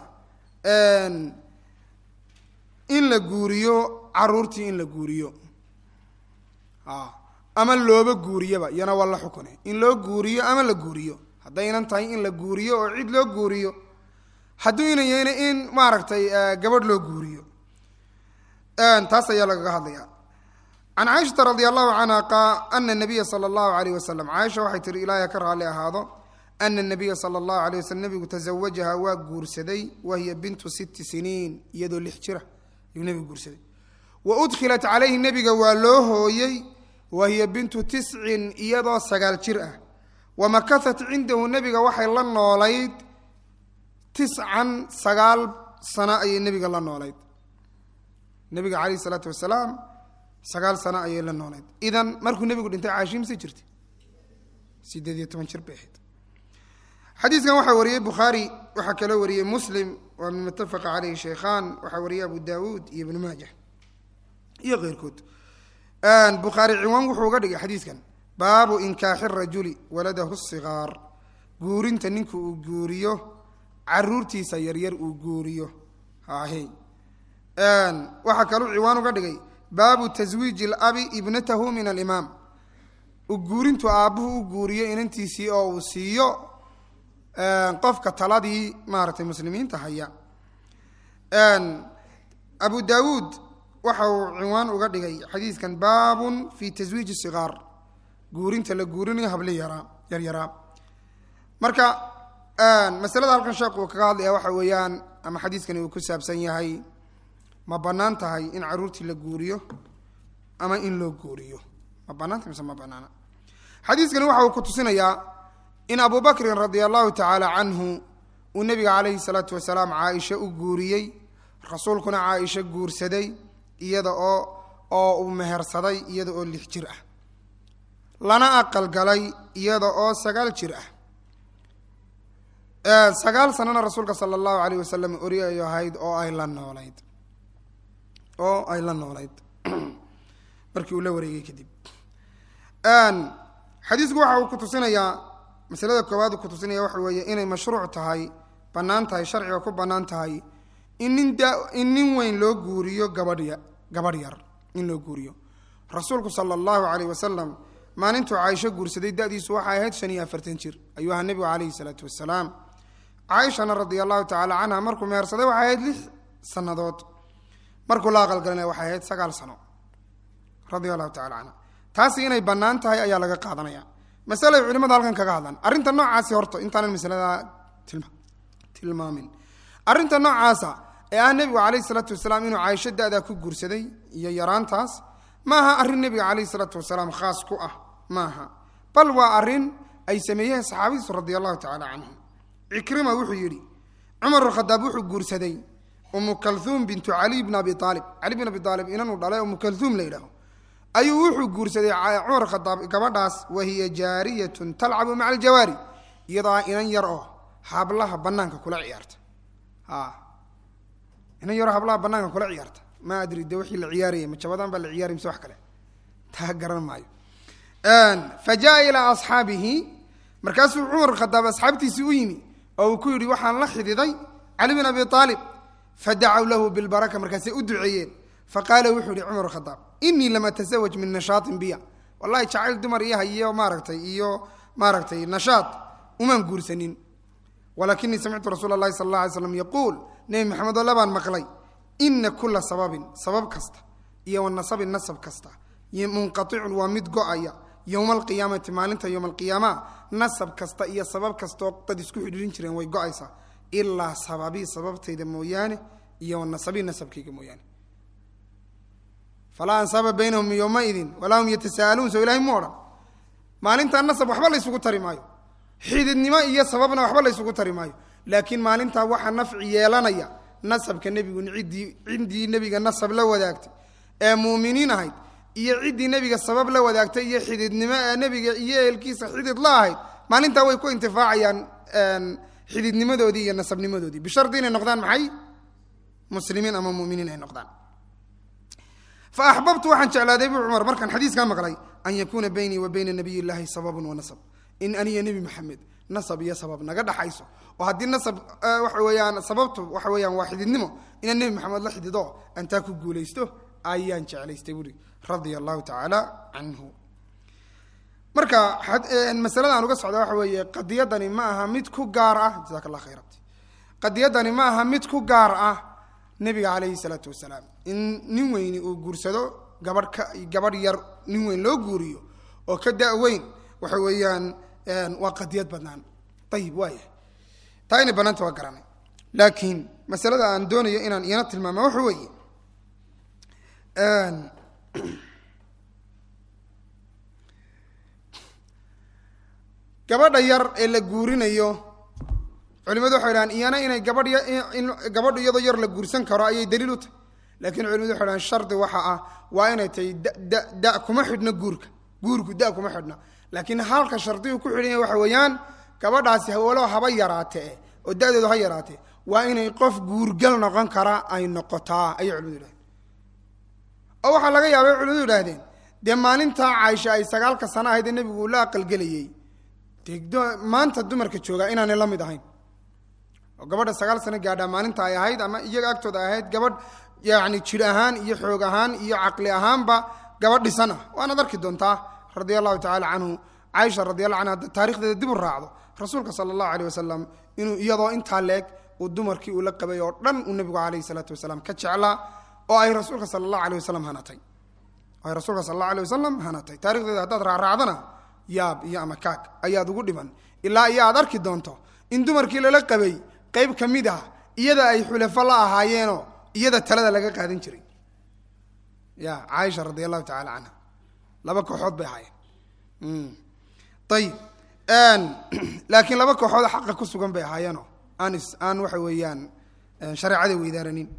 in la guuriyo caruurtii in la guuriyo ama looba guuriyaba iyana waa la xukune in loo guuriyo ama la guuriyo haddaynan tahay in la guuriyo oo cid loo guuriyo hadduu inan yahayna in maaragtay gabadh loo guuriyo taas ayaa lagaga hadlaya can caaishata radi allahu canha ana nabiya sala allahu alayh wasalam caaisha waxay tihi ilaahay ka raalli ahaado ana nabiya sala allahu alay waslm nabigu tasawajaha waa guursaday wahiya bintu sitti siniin iyadoo lix jira ayuu nebigu guursaday wa udkhilat calayhi nebiga waa loo hooyey wahiya bintu tiscin iyadoo sagaal jir ah wa makahat cindahu nebiga waxay la noolayd tiscan sagaal sano ayay nebiga la noolayd nebiga calayhi isalaatu wasalaam sagaal sano ayay la noolayd idan markuu nebigu dhintay caashi mise jirta sideed iyo toban jir bay ahayd xadiiskan waxaa wariyey bukhaari waxaa kaloo wariyey muslim waa min mutafaqa caleyhi sheykhaan waxaa wariyey abu daawuud iyo ibnu maaja iyo keyrkood bukhaari ciwaan wuxuu uga dhigay xadiiskan baabu inkaaxi rajuli waladahu sigaar guurinta ninka uu guuriyo caruurtiisa yaryar uu guuriyo hahe waxaa kaluu ciwaan uga dhigay baabu taswiiji labi ibnatahu min alimaam guurintu aabbuhu u guuriyo inantiisii oo uu siiyo qofka taladii maaratay muslimiinta haya abu daawuud waxa uu ciwaan uga dhigay xadiiskan baabun fi taswiiji sigaar guurinta la guurinayo habli yaraa yaryaraa marka masalada halkan sheekh uu kaga hadlaya waxa weeyaan ama xadiiskani uu ku saabsan yahay ma bannaan tahay in caruurtii la guuriyo ama in loo guuriyo ma banaanta mise ma banaana xadiiskani waxa uu ku tusinayaa in abu bakrin radia allahu tacaala canhu uu nebiga calayhi salaatu wasalaam caaisha u guuriyey rasuulkuna caaisha guursaday iyada oo oo uu mehersaday iyada oo lix jir ah lana aqalgalay iyada oo sagaal jir ah sagaal sanana rasuulka sala allahu alayh wasalam ori ay ahayd oo ay la noolayd oo ay la noolayd markii uu la wareegay kadib xadiisku waxa uu ku tusinayaa masalada koowaad uu ku tusinaya waxa weeye inay mashruuc tahay bannaan tahay sharciga ku bannaan tahay in nin da in nin weyn loo guuriyo gabadhya gabadh yar in loo guuriyo rasuulku sala allahu calayh wasalam maalintuu caaisho guursaday da-diisu waxay ahayd shan iyo afartan jir ayuu ahaa nebigu calayhi salaatu wasalaam caaishana radia allahu tacala canha markuu mehersaday waxay ahayd lix sannadood markuu la aqalgalinaya waxay ahayd sagaal sano radia allahu tacala canha taasi inay bannaan tahay ayaa laga qaadanaya masalay culimadu halkan kaga hadlaan arrinta noocaasi horta intaanan masalada tilma tilmaamin arrinta noocaasa ee ah nebigu calayhi salaatu wasalaam inuu caaisho da-daa ku guursaday iyo yaraantaas maaha arrin nebiga calayhi salaatu wasalaam khaas ku ah maaha bal waa arrin ay sameeyeen saxaabadiisu radia allahu tacala canhum cikrima wuxuu yidhi cumar khadaab wuxuu guursaday umu kalhuum bintu caliy bn abi aalib cali bin abi aalib inanuu dhalay umu kalhuum la yidhaaho ayuu wuxuu guursaday cumar khadaab gabadhaas wahiya jaariyatun talcabu maca aljawaari iyadoo inan yar oo hablaha banaanka kula ciyaarta inan yaroo hablaha banaanka kula ciyaarta ma adri de wixii la ciyaarayay ma jabadaan baa la ciyaaraya mise wax kale taa garan maayo fa jaa ilaa asxaabihi markaasuu cumar khadaab asxaabtiisii u yimi oo uu ku yidhi waxaan la xididay cali bin abi aalib fadacow lahu bilbaraka markaasay u duceeyeen faqaala wuxuu yihi cumar khadaab inii lam atasawaj min nashaatin biya wallahi jacayl dumar iyo hayo maaragtay iyo maaragtay nashaad umaan guursanin walakinii samictu rasuula اlahi sala اla alay slam yaquul nebi maxamed oo labaan maqlay ina kula sababin sabab kasta iyo wanasabin nasab kasta munqaicun waa mid go-aya yowma alqiyaamati maalinta yowma alqiyaama nasab kasta iyo sabab kastaoo dad isku xidhiirin jireen way go-aysaa ilaa sababii sababtayda mooyaane iyo wanasabii nasabkayga mooyaane falaa ansaaba baynahum yowmaidin walaa hum yatasa'aluun soo ilahay mu odhan maalintaa nasab waxba laysugu tari maayo xididnimo iyo sababna waxba laysugu tari maayo laakiin maalintaa waxaa nafci yeelanaya nasabka nebigu ciddii ciddii nebiga nasab la wadaagtay ee muuminiin ahayd iyo ciddii nebiga sabab la wadaagtay iyo xididnimo ee nebiga iyo ehelkiisa xidid la ahayd maalintaa way ku intifaacayaan xididnimadoodii iyo nasabnimadoodii bishardi inay noqdaan maxay muslimiin ama muminiin ay noqdaan fa axbabtu waxaan jeclaaday buu cumar markaan xadiiskaa maqlay an yakuuna baynii wa bayna nabiy llaahi sababun wa nasab in aniyo nebi maxamed nasab iyo sabab naga dhaxayso oo haddii nasab waxa weeyaan sababtu waxa weeyaan waa xididnimo inaan nebi maxamed la xidido antaa ku guulaysto ayaan jeclaystay buuri radia allahu tacaala canhu marka masalada aan uga socda waxa weeye qadiyadani ma aha mid ku gaar ah jasak allah khayra qadiyadani ma aha mid ku gaar ah nebiga calayhi salaatu wasalaam in nin weyni uu guursado gabadh ka gabadh yar nin weyn loo guuriyo oo ka da-weyn waxa weeyaan waa qadiyad badnaan ayib waaya taa inay banaanta waa garanay laakiin masalada aan doonayo inaan iyana tilmaama waxa weeye gabadha yar ee la guurinayo culimadu waxay dhahaan iyana inay gabadh gabadhu iyadoo yar la guursan karo ayay daliil u tahay laakiin culimadu waxay dhahaan shardi waxa ah waa inay tahay da da kuma xidhno guurka guurku da kuma xidhna laakiin halka shardigu ku xidhan yahay waxa weeyaan gabadhaasi walow haba yaraatee oo da-deedu ha yaraatee waa inay qof guurgal noqon kara ay noqotaa ayay culimadu yidhahdeen oo waxaa laga yaabay culimadu yidhahdeen dee maalintaa caaisha ay sagaalka sano ahayd ee nebigu uu la aqalgelayey dee maanta dumarka joogaa inaanay la mid ahayn oo gabadha sagaal sano gaadhaa maalinta ay ahayd ama iyaga agtooda ay ahayd gabadh yacni jir ahaan iyo xoog ahaan iyo caqli ahaanba gabadh dhisan ah waanaad arki doontaa radia allahu tacala canhu caaisha radiallahu canha taarikhdeeda dib u raacdo rasuulka sala allahu aleyh wasalam inuu iyadoo intaa leeg uu dumarkii uu la qabay oo dhan uu nebigu calayhi salaatu wasalaam ka jeclaa oo ay rasuulka sala allahu aleyh wasalam hanatay oo ay rasuulka sala allahu aleyh wasalam hanatay taarikhdeeda haddaad raacraacdana yaab iyo ama kaag ayaad ugu dhiman ilaa iyo aad arki doonto in dumarkii lala qabay qayb ka mid ah iyada ay xulafo la ahaayeenoo iyada talada laga qaadan jiray ya caaisha radi allahu tacala canha laba kooxood bay ahaayeen ayib laakiin laba kooxood xaqa ku sugan bay ahaayeenoo aan is aan waxa weeyaan shareecada weydaaranin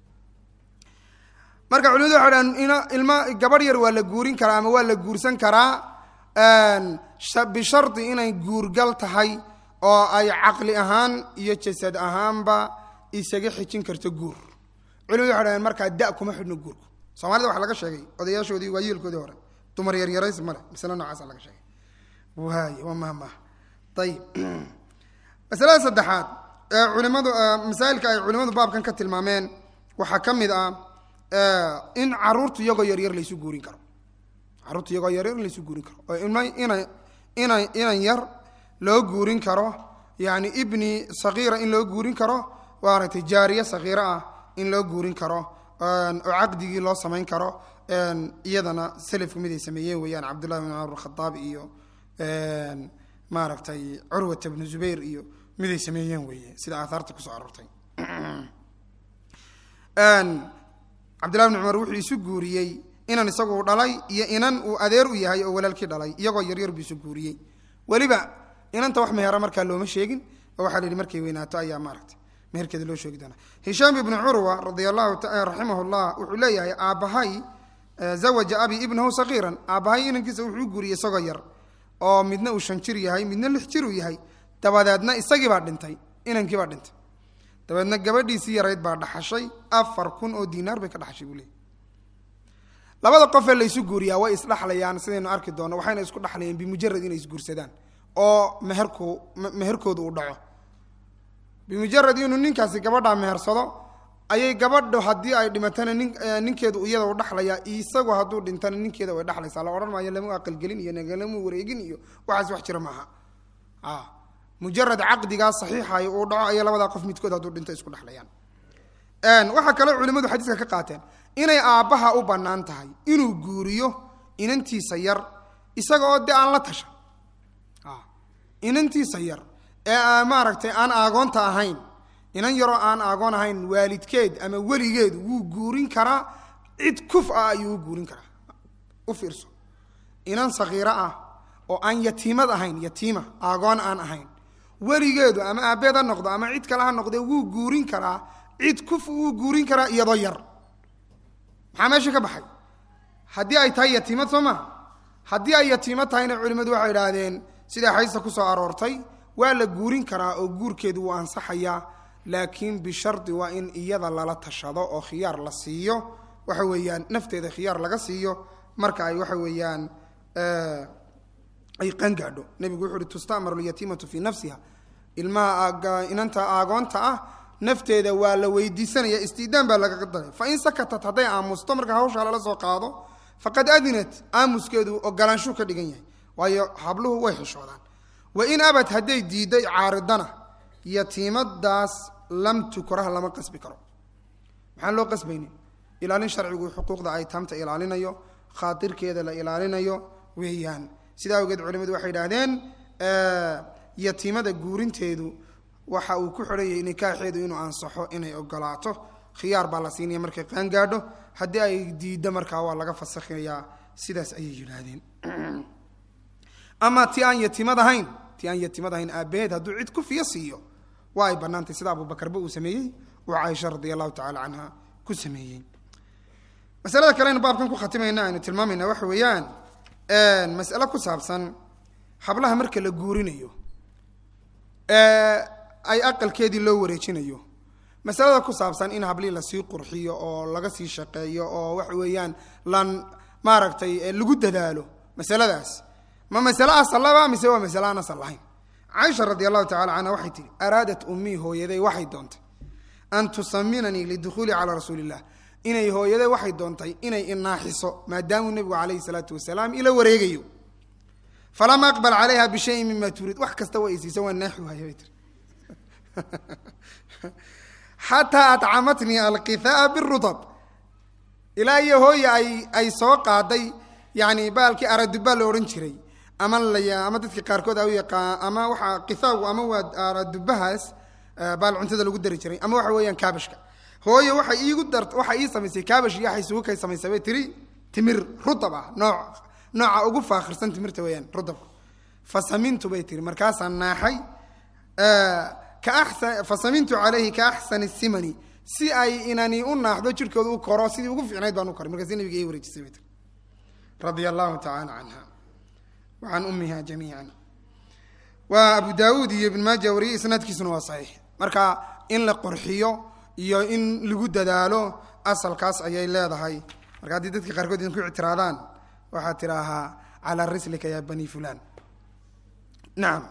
marka culimadu waxay dhahan in ilma gabadh yar waa la guurin karaa ama waa la guursan karaa bishardi inay guurgal tahay oo ay caqli ahaan iyo jasad ahaanba isaga xijin karto guur culimadu waxay dhahdeen markaa da kuma xidhno guurku soomaalida waxaa laga sheegay odayaashoodii waa yeelkoodii hore dumar yaryarays male masale noocaasa laga sheegay waay waa mahmah ayib masalada saddexaad ee culimadu masaa'ilka ay culimadu baabkan ka tilmaameen waxaa ka mid ah in caruurtu iyagoo yaryar laysu guurin karo caruurtu iyagoo yaryar in laysu guurin karo oo ina ina ina inan yar loo guurin karo yani ibni sakiira in loo guurin karo maaragtay jaariye sakiira ah in loo guurin karo oo caqdigii loo samayn karo iyadana selafku mid ay sameeyeen weeyaan cabdullahi bn cumar khadaab iyo maaragtay curwata bnu zubayr iyo mid ay sameeyeen weeye sida aathaarta kusoo aroortay cabdillahi bn cumar wuxuu isu guuriyey inan isagu dhalay iyo inan uu adeer u yahay oo walaalkii dhalay iyagoo yaryar buu isu guuriyey weliba inanta wax mehera markaa looma sheegin oo waxaa la yihi markay weynaato ayaa maaragtay meherkeeda loo sheegi doonaa hishaam ibnu curwa radia allahu raximah llah wuxuu leeyahay aabbahay zawaja abi ibnahu sakiiran aabbahay inankiisa wuxuu guuriyey isagoo yar oo midna uu shan jir yahay midna lix jir uu yahay dabadeedna isagii baa dhintay inankii baa dhintay dabeedna gabadhiisii yarayd baa dhaxashay afar kun oo diinaar bay ka dhaxashay buu leeyay labada qofee laysu guuriyaa way isdhaxlayaan sidaynu arki doonno waxayna isku dhaxlayeen bimujarad inay isguursadaan oo meherku meherkooda uu dhaco bimujarad inuu ninkaasi gabadhaa mehersado ayay gabadho haddii ay dhimatana nin ninkeedu iyada u dhaxlayaa isagu hadduu dhintana ninkeeda way dhaxlaysaa la odhan maayo lama aqalgelin iyo nagalama wareegin iyo waxaas wax jira maaha a mujarad caqdigaa saxiixay uu dhaco ayay labadaa qof midkood hadduu dhinto isku dhexlayaan waxaa kaloo culimmadu xadiiska ka qaateen inay aabbaha u bannaan tahay inuu guuriyo inantiisa yar isaga oo de aan la tasha inantiisa yar ee maaragtay aan aagoonta ahayn inan yaroo aan aagoon ahayn waalidkeed ama weligeed wuu guurin karaa cid kuf ah ayuu u guurin karaa u fiirso inan sakiiro ah oo aan yatiimad ahayn yatiima aagoon aan ahayn weligeedu ama aabbeed ha noqdo ama cid kale ha noqdee wuu guurin karaa cid kuf wuu guurin karaa iyadoo yar maxaa meesha ka baxay haddii ay tahay yatiimad soo maha haddii ay yatiimad tahayna culimmadu waxay idhaahdeen sidaa xadiista ku soo aroortay waa la guurin karaa oo guurkeedu wuu ansaxayaa laakiin bishardi waa in iyada lala tashado oo khiyaar la siiyo waxa weeyaan nafteeda khiyaar laga siiyo marka ay waxa weeyaan ay qangaadho nebigu wuxu uhi tustamaru lyatiimatu fii nafsiha ilmaha inanta aagoonta ah nafteeda waa la weydiisanaya istiidaan baa lagaga daray fain sakatat hadday aamusto marka hawshaa lala soo qaado faqad adinat aamuskeedu ogolaanshuu ka dhigan yahay waayo habluhu way xishoodaan wa in abad hadday diiday caaridana yatiimadaas lam tukraha lama qasbi karo maxaan loo qasbaynin ilaalin sharcigu xuquuqda aytaamta ilaalinayo khaatirkeeda la ilaalinayo weeyaan sidaa awgeed culimadu waxay idhaahdeen yatiimada guurinteedu waxa uu ku xidhanyay nikaaxeedu inuu ansaxo inay ogolaato khiyaar baa la siinaya markay qaan gaadho haddii ay diiddo markaa waa laga fasakhayaa sidaas ayay yidhaahdeen ama ti aan yatimad ahayn ti aan yatimad ahayn aabbaheed hadduu cid ku fiyo siiyo waa ay bannaantay sida abubakarba uu sameeyey uu caaisha radia allahu tacala canha ku sameeyey masalada kale aynu baabkan ku khatimayna aynu tilmaamayna waxa weeyaan mas'ale ku saabsan hablaha marka la guurinayo ay aqalkeedii loo wareejinayo masalada ku saabsan in hablihii lasii qurxiyo oo laga sii shaqeeyo oo waxa weeyaan lan maaragtay lagu dadaalo masaladaas ma masale asallaba mise waa masale aan asal lahayn caaisha radi allahu tacala canha waxay tihi araadat ummii hooyaday waxay doontay an tusaminanii lidukhuuli calaa rasuuli illah inay hooyaday waxay doontay inay inaaxiso maadaamuu nebigu calayhi salaatu wasalaam ila wareegayo falama aqbal calayha bishayin mima turiid wax kasta waa isiisa waa naaxi waaya bay tiri xataa atcamatnii alqithaa birudab ilaa iyo hooya ay ay soo qaaday yani baalkii araduba la odhan jiray ama la ama dadka qaarkood a u yaqaan ama waxaa qithaagu ama waa aradubahaas baal cuntada lagu dari jiray ama waxa weeyaan kaabashka hooye waxay iigu dar waxay ii samaysay kaabash iyo waxay isugu kay samaysay bay tiri timir rudab ah nooc nooca ugu faakhirsan timirta weeyaan rudabka fasamintu bay tiri markaasaan naaxay fasamintu calayhi ka axsani simani si ay inani u naaxdo jirhkooda u koro sidii ugu fiicnayd baan u koray markaasi nabiga ii wareejisay bay tiri radia allahu tacaala canha wa can ummiha jamiican waa abu daawuud iyo ibn maaja wariyey isnaadkiisuna waa saxiix marka in la qorxiyo iyo in lagu dadaalo asalkaas ayay leedahay marka haddii dadka qaarkood idinku ictiraadaan waxaad tidhaahaa calaa rislika ya bani fulan nacam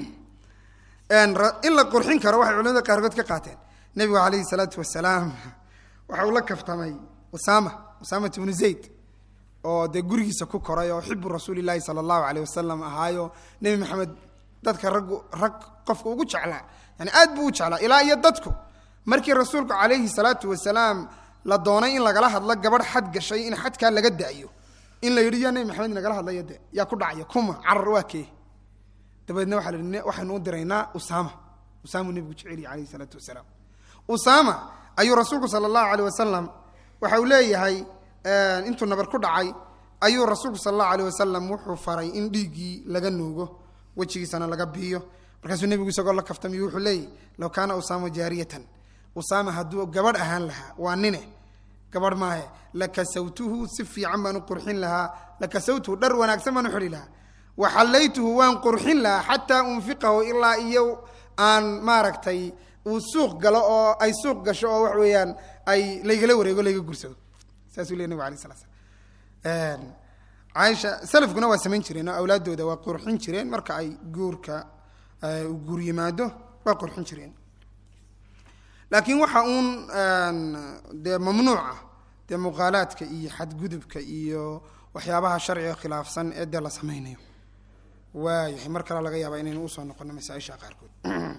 in la qurxin karo waxay culimada qaarkood ka qaateen nebigu calayhi salaatu wasalaam waxa uu la kaftamay usama usamat ibnu zayd oo dee gurigiisa ku koray oo xibu rasuuli llaahi sala allahu aleyh wasalam ahaayo nebi maxamed dadka raggu rag qofka ugu jeclaa yani aad buu u jeclaa ilaa iyo dadku markii rasuulku calayhi salaatu wasalaam la doonay in lagala hadlo gabadh xad gashay in xadkaa laga da'yo in la yidhi yaa nebi maxamed nagala hadlaya de yaa ku dhacaya kuma carar waa kee dabeedna waxa la yidhi waxaynu u diraynaa usaama usaamuu nebigu jeceliya calayhi salaatu wasalaam usaama ayuu rasuulku sala allahu aleyh wasalam waxa uu leeyahay intuu nabar ku dhacay ayuu rasuulku sala allahu aleyh wasalam wuxuu faray in dhiiggii laga nuugo wejigiisana laga biiyo markaasuu nebigu isagoo la kaftamiyo wuxuu leeyahy low kaana usaama jaariyatan usaama hadduu gabadh ahaan lahaa waa nine gabadh maahe lakasawtuhu si fiican baan u qurxin lahaa lakasawtuhu dhar wanaagsan baan u xidhi lahaa waxallaytuhu waan qurxin lahaa xataa unfiqahu ilaa iyo aan maaragtay uu suuq galo oo ay suuq gasho oo wax weeyaan ay laygala wareego layga gursado saasuu ley nabig alay sala slam caaisha salafkuna waa samayn jireen oo awlaaddooda waa qurxin jireen marka ay guurka uu guur yimaado waa qurxin jireen laakiin waxa uun dee mamnuuca dee muuqaalaadka iyo xadgudubka iyo waxyaabaha sharciga khilaafsan ee dee la samaynayo waayahay mar kale laga yaaba inaynu usoo noqono masaaisha qaarkood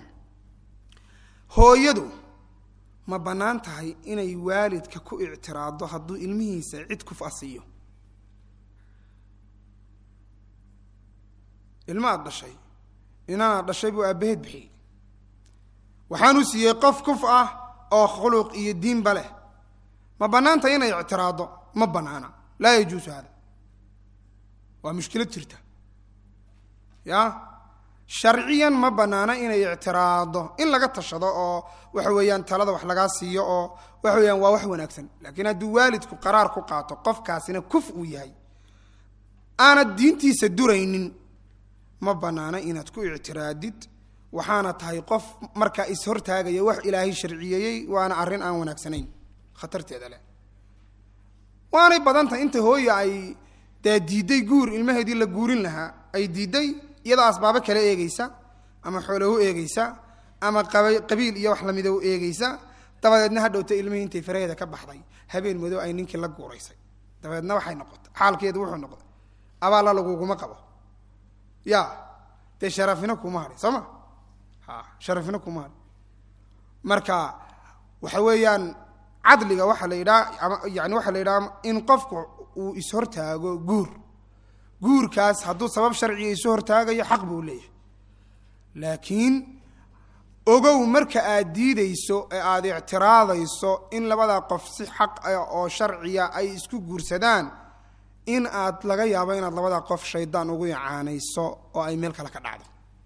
hooyadu ma bannaan tahay inay waalidka ku ictiraado hadduu ilmihiisa cid ku fasiiyo ilma aad dhashay inaanaad dhashay buu aabbaheed bixiyey waxaanuu siiyey qof kuf ah oo khuluq iyo diinba leh ma bannaanta inay ictiraado ma bannaana laa yajuusu hada waa mushkilad jirta ya sharciyan ma bannaana inay ictiraado in laga tashado oo waxa weeyaan talada wax lagaa siiyo oo waxa weeyaan waa wax wanaagsan laakiin hadduu waalidku qaraar ku qaato qofkaasina kuf uu yahay aanad diintiisa duraynin ma bannaana inaad ku ictiraadid waxaana tahay qof markaa is-hortaagaya wax ilaahay sharciyeeyey waana arrin aan wanaagsanayn khatarteeda leh waanay badan tahay inta hooya ay dee diidday guur ilmaheedii la guurin lahaa ay diidday iyadoo asbaabo kale eegeysa ama xoolo u eegeysa ama qabiil iyo wax lamida u eegeysa dabadeedna hadhowta ilmihii intay faraheeda ka baxday habeen madow ay ninkii la guuraysay dabadeedna waxay noqotay xaalkeedu wuxuu noqday abaalla laguguma qabo ya dee sharafina kuma hadhin soo ma ha sharafina kuma hadhin marka waxa weeyaan cadliga waxaa la yidhaha ama yani waxaa la yidhaha in qofku uu ishortaago guur guurkaas hadduu sabab sharciga isu hortaagayo xaq buu leeyahay laakiin ogow marka aad diideyso ee aada ictiraadayso in labadaa qof si xaq ah oo sharciya ay isku guursadaan in aad laga yaabo inaad labadaa qof shaydaan ugu icaanayso oo ay meel kale ka dhacdo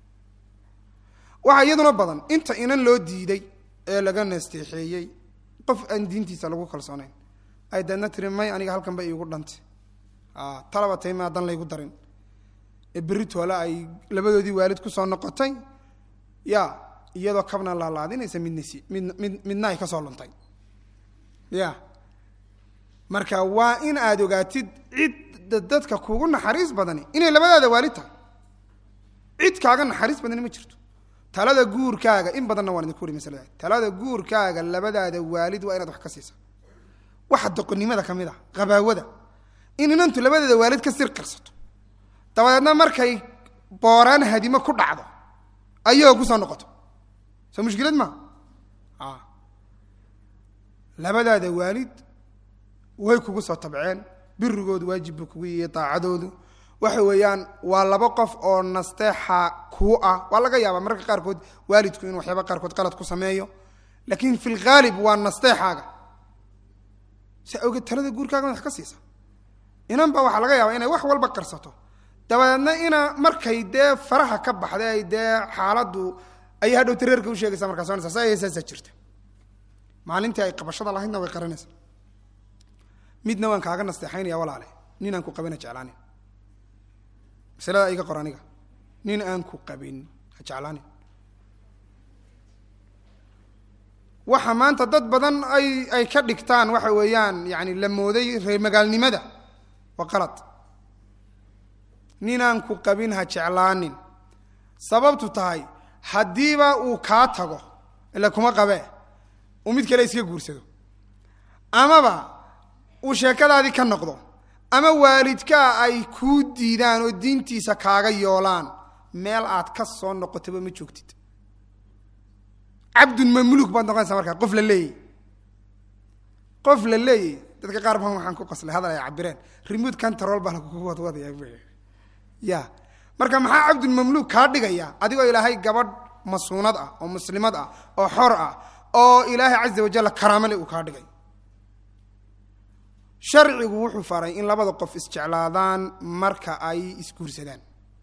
waxaa iyaduna badan inta inan loo diiday ee laga nasteexeeyey qof aan diintiisa lagu kalsoonayn ay deedna tiri may aniga halkan ba iigu dhantay talaba tay maa dan laygu darin ee berri toole ay labadoodii waalid kusoo noqotay ya iyadoo kabna laalaadinaysa midna si midna mid midna ay kasoo luntay ya marka waa in aada ogaatid cid dadka kugu naxariis badani inay labadaada waalid tahay cid kaaga naxariis badani ma jirto talada guurkaaga in badanna waan idinku uri masalada talada guurkaaga labadaada waalid waa inaad wax ka siisa waxa doqonnimada ka mid a qabaawada in inantu labadeeda waalid ka sir qarsato dabadeedna markay booraan hadimo ku dhacdo ayagoo kusoo noqoto soo mushkilad maa a labadaada waalid way kugu soo tabceen birigoodu waajib buu kugu yihi daacadoodu waxa weeyaan waa laba qof oo nasteexa kuu ah waa laga yaabaa mararka qaarkood waalidku inuu waxyaaba qaarkood qalad ku sameeyo laakiin fi lghaalib waa nasteexaaga si awgeed talada guurkaaga wax ka siisa inan baa waxaa laga yaabaa inay wax walba qarsato dabadeedna ina markay dee faraha ka baxday ay dee xaaladdu ayay hadhow tareerka u sheegaysa markaas onaysa sa saasaa jirta maalintii ay qabashada lahaydna way qaranaysa midna waan kaaga nasteexaynaya walaale nin aan ku qabin ha jeclaanin masalada iga qor aniga nin aan ku qabin ha jeclaanin waxa maanta dad badan ay ay ka dhigtaan waxa weeyaan yani la mooday reer magaalnimada waa qalad ninaan ku qabin ha jeclaanin sababtu tahay haddiiba uu kaa tago ila kuma qabee uu mid kale iska guursado amaba uu sheekadaadii ka noqdo ama waalidkaa ay kuu diidaan oo diintiisa kaaga yoolaan meel aad ka soo noqotaba ma joogtid cabdun mamluuk baad noqonaysaa markaa qof la leeyay qof la leeyay dadka qaar baan waxaan ku qaslay hadal ay cabireen remote control baa lagugu wadwadaya ya marka maxaa cabdun mamluuk kaa dhigaya adigoo ilaahay gabadh masuunad ah oo muslimad ah oo xor ah oo ilaahay caza wajalla karaamale uu kaa dhigay sharcigu wuxuu faray in labada qof isjeclaadaan marka ay isguursadaan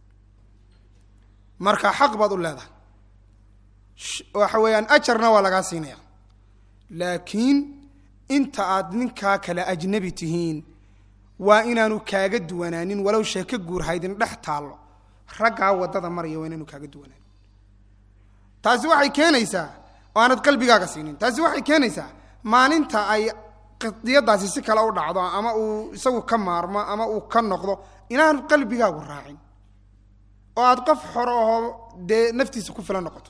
marka xaq baad u leedahay waxa weeyaan ajarna waa lagaa siinaya laakiin inta aad ninkaa kale ajnabi tihiin waa inaanu kaaga duwanaanin walow sheeko guur haydin dhex taallo raggaa waddada maraya waa inaanu kaaga duwanaanin taasi waxay keenaysaa oo aanad qalbigaaga siinin taasi waxay keenaysaa maalinta ay qadiyadaasi si kale u dhacdo ama uu isagu ka maarmo ama uu ka noqdo inaanu qalbigaagu raacin oo aad qof xoro ahoo dee naftiisa ku filan noqoto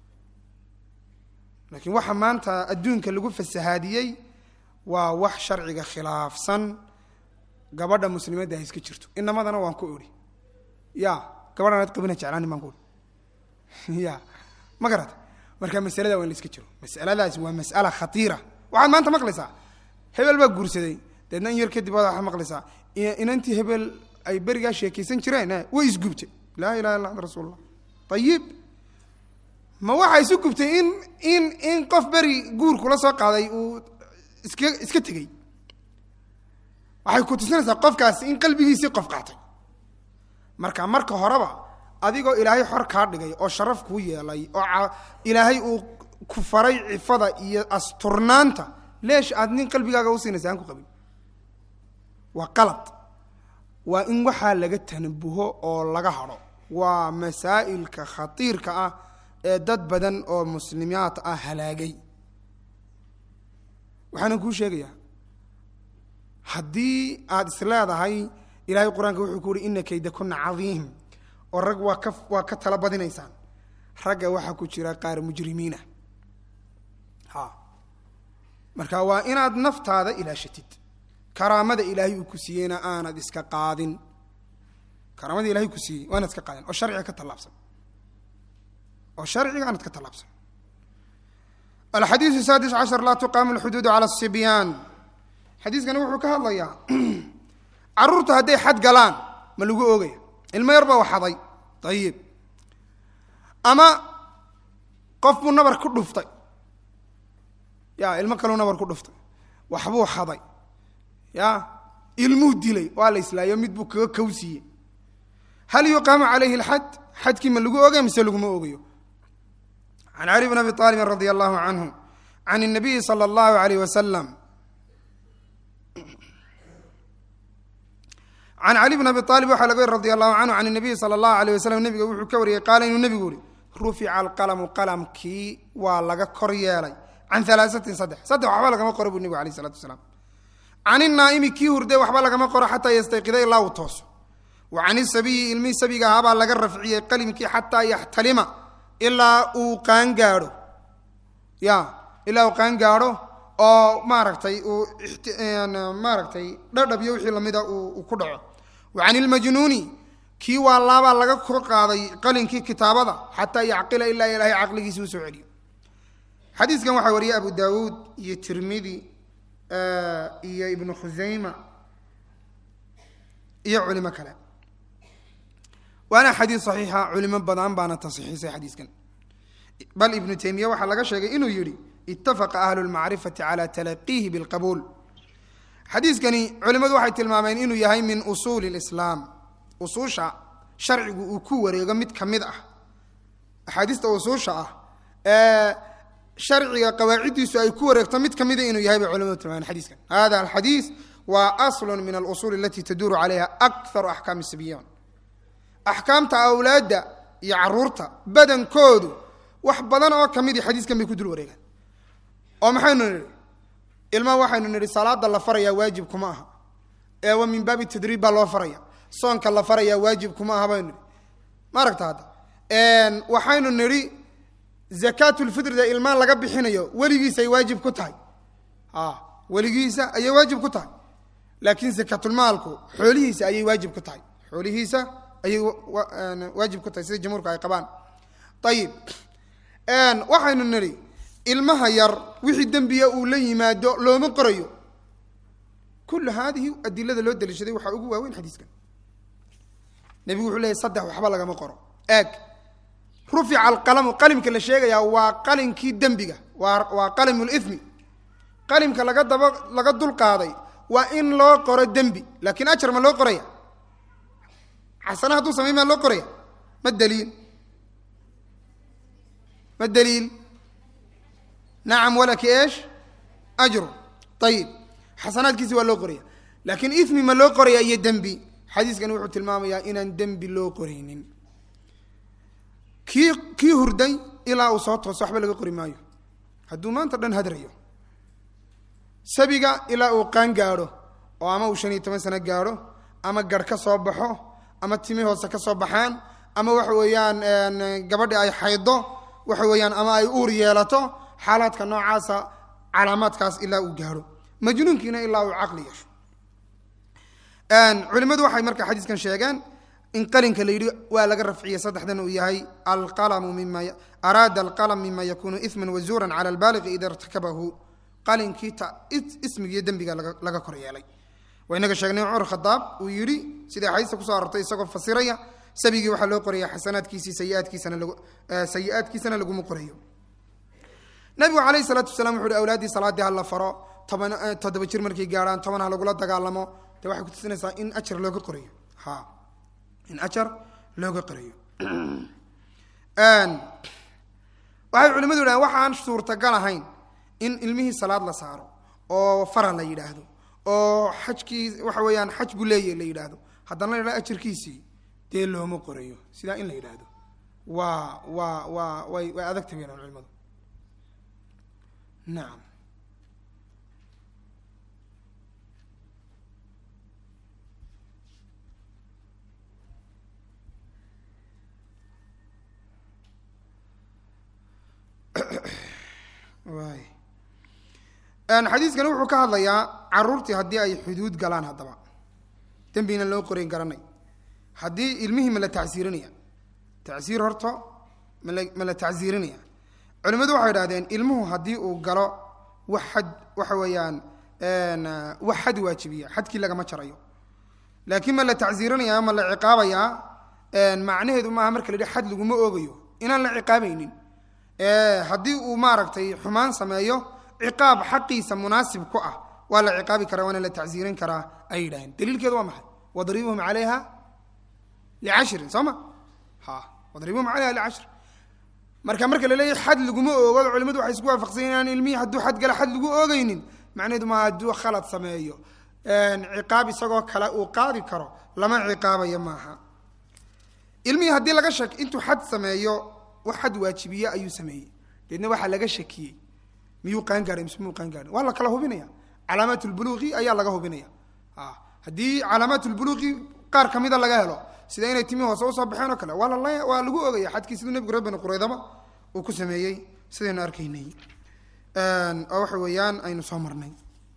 laakiin waxa maanta adduunka lagu fasahaadiyey waa wax sharciga khilaafsan gabadha muslimadda ha iska jirto inamadana waan ku idhi ya gabadhan aad qabina jeclaanin baan ku idhi ya ma garata marka masalada waa in la iska jiro masaladaasi waa mas'ala khatiira waxaad maanta maqlaysaa hebel baa guursaday deedna in yar kadib waad maqlaysaa inantii hebel ay berigaa sheekaysan jireen way isgubtay laa ilaha illa anta rasuul allah ayib ma waxaa isu gubtay in in in qof beri guur kula soo qaaday uu iska iska tegey waxay ku tusinaysaa qofkaasi in qalbigiisii qof qaatay marka marka horeba adigoo ilaahay xor kaa dhigay oo sharaf kuu yeelay oo ilaahay uu ku faray cifada iyo asturnaanta leesh aad nin qalbigaaga usiinaysa aan ku qabin waa qalad waa in waxaa laga tanabuho oo laga hadho waa masaa'ilka khatiirka ah ee dad badan oo muslimiyaad ah halaagay waxaana kuu sheegayaa haddii aad is leedahay ilaahay qur-aanka wuxuu ku uhi ina kayda kuna cadiim oo rag waa ka waa ka tala badinaysaan ragga waxaa ku jira qaar mujrimiina ha marka waa inaad naftaada ilaashatid karaamada ilaahay uu ku siiyeyna aanad iska qaadin karaamadii ilahay ku siiyey waa inaad ka qaadeen oo sharciga ka tallaabsan oo sharciga aanad ka tallaabsan alxadiisu saadis cashar laa tuqaamu lxuduudu cala asibyaan xadiiskani wuxuu ka hadlayaa carruurtu hadday xad galaan ma lagu oogaya ilmo yar baa waxaday ayib ama qof buu nabar ku dhuftay ya ilmo kaleu nabar ku dhuftay waxbuu xaday ya ilmuu dilay waa la islaayo mid buu kaga kawsiiyey hal yuqaamu calayhi alxad xadkii ma lagu oogaya mise laguma oogayo can cali bn abi aalibin radia allahu canhu can الnabiyi salى اllahu alayh wasalam can cali bn abi aalib waxaa laga weri radi allahu canhu can الnabiyi salى اllahu alayh wasalam nebiga wuxuu ka wariyey qaala inuu nebigu yihi rufica alqalamu qalamkii waa laga kor yeelay can alaaثatin saddex saddex waxba lagama qoro buu nebigu alayh الsalatu wasalaam can الnaa'imi kii hurday waxba lagama qoro xataa yastayqida ilaa uu tooso wa can isabiyi ilmihii sabiga ahaabaa laga rafciyey qalimkii xataa yaxtalima ilaa uu qaangaadho ya ilaa uu qaangaadho oo maaragtay uu maaragtay dhadhab iyo wixii lamida uu ku dhaco wa can ilmajnuuni kii waa laabaa laga kor qaaday qalinkii kitaabada xataa yacqila ilaa ilaahay caqligiisi usoo celiyo xadiiskan waxaa wariyey abu daawuud iyo tirmidi iyo ibnu khusayma iyo culimo kale waana xadiis saxiixa culimo badan baana tasxiixisay xadiiskan bal ibnu taymiya waxaa laga sheegay inuu yidhi itafaqa ahlu lmacrifati cala talaqiihi bilqabuul xadiiskani culimmadu waxay tilmaameen inuu yahay min usuuli lislaam usuusha sharcigu uu ku wareego mid ka mid ah axaadiista usuusha ah ee sharciga qawaaciddiisu ay ku wareegto mid ka mida inuu yahay bay culimadu tilmaameen xadiiskan hada alxadiis waa aslu min alusuul alati taduuru calayha akharu axkaami sibyan axkaamta awlaadda iyo caruurta badankoodu wax badan oo ka midii xadiiskan bay ku dul wareegaan oo maxaynu nidhi ilmaha waxaynu nidhi salaada la farayaa waajib kuma aha ee wa min baabi tadriib baa loo faraya soonka la farayaa waajib kuma aha baynu nidhi ma aragta hadda waxaynu nidhi zakaatulfitrida ilmaan laga bixinayo weligiisa ay waajib ku tahay a weligiisa ayay waajib ku tahay laakiin zakaatulmaalku xoolihiisa ayay waajib ku tahay xoolihiisa ayay waajib ku tahay sida jamhuurka ay qabaan ayib waxaynu nidhi ilmaha yar wixii dembiya uu la yimaado looma qorayo kullu haadihi adilada loo daliishaday waxaa ugu waaweyn xadiiskan nebigu wuxuu leeyay saddex waxba lagama qoro eeg rufica alqalamu qalimka la sheegayaa waa qalinkii dembiga waa waa qalimu lithmi qalimka laga daba laga dul qaaday waa in loo qoro dembi laakiin ajar ma loo qoraya xasana hadduu samay maa loo qoraya ma daliil ma daliil nacam walaki eesh ajru ayib xasanaadkiisi waa loo qoraya laakiin ithmi ma loo qoraya iyo dembi xadiiskani wuxuu tilmaamayaa inaan dembi loo qoraynin kii kii hurday ilaa uu soo tooso waxba laga qori maayo hadduu maanta dhan hadrayo sabiga ilaa uu qaan gaadho oo ama uu shan iyo toban sano gaadho ama garh ka soo baxo ama timi hoose ka soo baxaan ama waxa weeyaan gabadhi ay xaydo waxa weeyaan ama ay uur yeelato xaalaadka noocaasa calaamaadkaas ilaa uu gaadho majnuunkiina ilaa uu caqli yeesho culimmadu waxay marka xadiiskan sheegeen in qalinka la yidhi waa laga rafciyey saddexdan uu yahay alqalamu mima araada alqalam mima yakunu isman wazuuran cala albaaliqi ida irtakabahu qalinkii ta ismigiiyo dembiga laga kor yeelay waa inaga sheegnay cumar khadaab uu yidhi sida axaadiista kusoo arortay isagoo fasiraya sabigii waxaa loo qoraya xasanaadkiisii sayiaadkiisana lag sayi-aadkiisana laguma qorayo nabigu calayhi salaatu wasalaam wuxu uhi awlaaddii salaaddii ha la faro toban toddoba jir markay gaadhaan toban ha lagula dagaalamo de waxay kutusinaysaa in ajar looga qorayo ha in ajar looga qorayo waxay culimadu yidhahdeen waxaan suurtagal ahayn in ilmihii salaad la saaro oo fara la yidhaahdo oo xajkii waxa weeyaan xaj buu leeyahy la yidhaahdo haddana la yidhahdo ajarkiisii dee looma qorayo sidaa in la yidhaahdo waa waa waa way way adagta weynaan culimadu nacam waay xadiiskani wuxuu ka hadlayaa caruurtii haddii ay xuduud galaan haddaba dembina loo qorayn garanay haddii ilmihii ma la tacsiirinaya tacsiir horta mala ma la tacsiirinaya culimmadu waxay idhahdeen ilmuhu haddii uu galo wax xad waxa weeyaan wax xad waajibiya xadkii lagama jarayo laakiin ma la tacsiirinaya ma la ciqaabayaa macnaheedu maaha marka la yidhi xad laguma oogayo inaan la ciqaabaynin haddii uu maaragtay xumaan sameeyo ciqaab xaqiisa munaasib ku ah waa la ciqaabi karaa waana la tacsiirin karaa ay yidhaaheen daliilkeedu waa maxay wadribuhum calayha licashrin soo ma ha wadribuhum calayha licashrin marka marka la leeyahy xad laguma oogo culimadu waxay isku waafaqsan inaan ilmihii hadduu xad gala xad lagu oogeynin macnaheedu maa hadduu khalad sameeyo ciqaab isagoo kale uu qaadi karo lama ciqaabayo maaha ilmihii haddii laga shak intuu xad sameeyo wax xad waajibiye ayuu sameeyey deedna waxaa laga shakiyey miyuu qaangaaray mise miyuu qaangaarin waa la kala hubinaya calaamaat lbuluuqi ayaa laga hubinaya haddii calaamaat lbuluuqi qaar kamida laga helo sida inay timi hoose usoo baxeen oo kale waa lala waa lagu ogaya xadkii siduu nebigu reer bani qureydaba uu ku sameeyey sidaynu arkaynay oo waxa weeyaan aynu soo marnay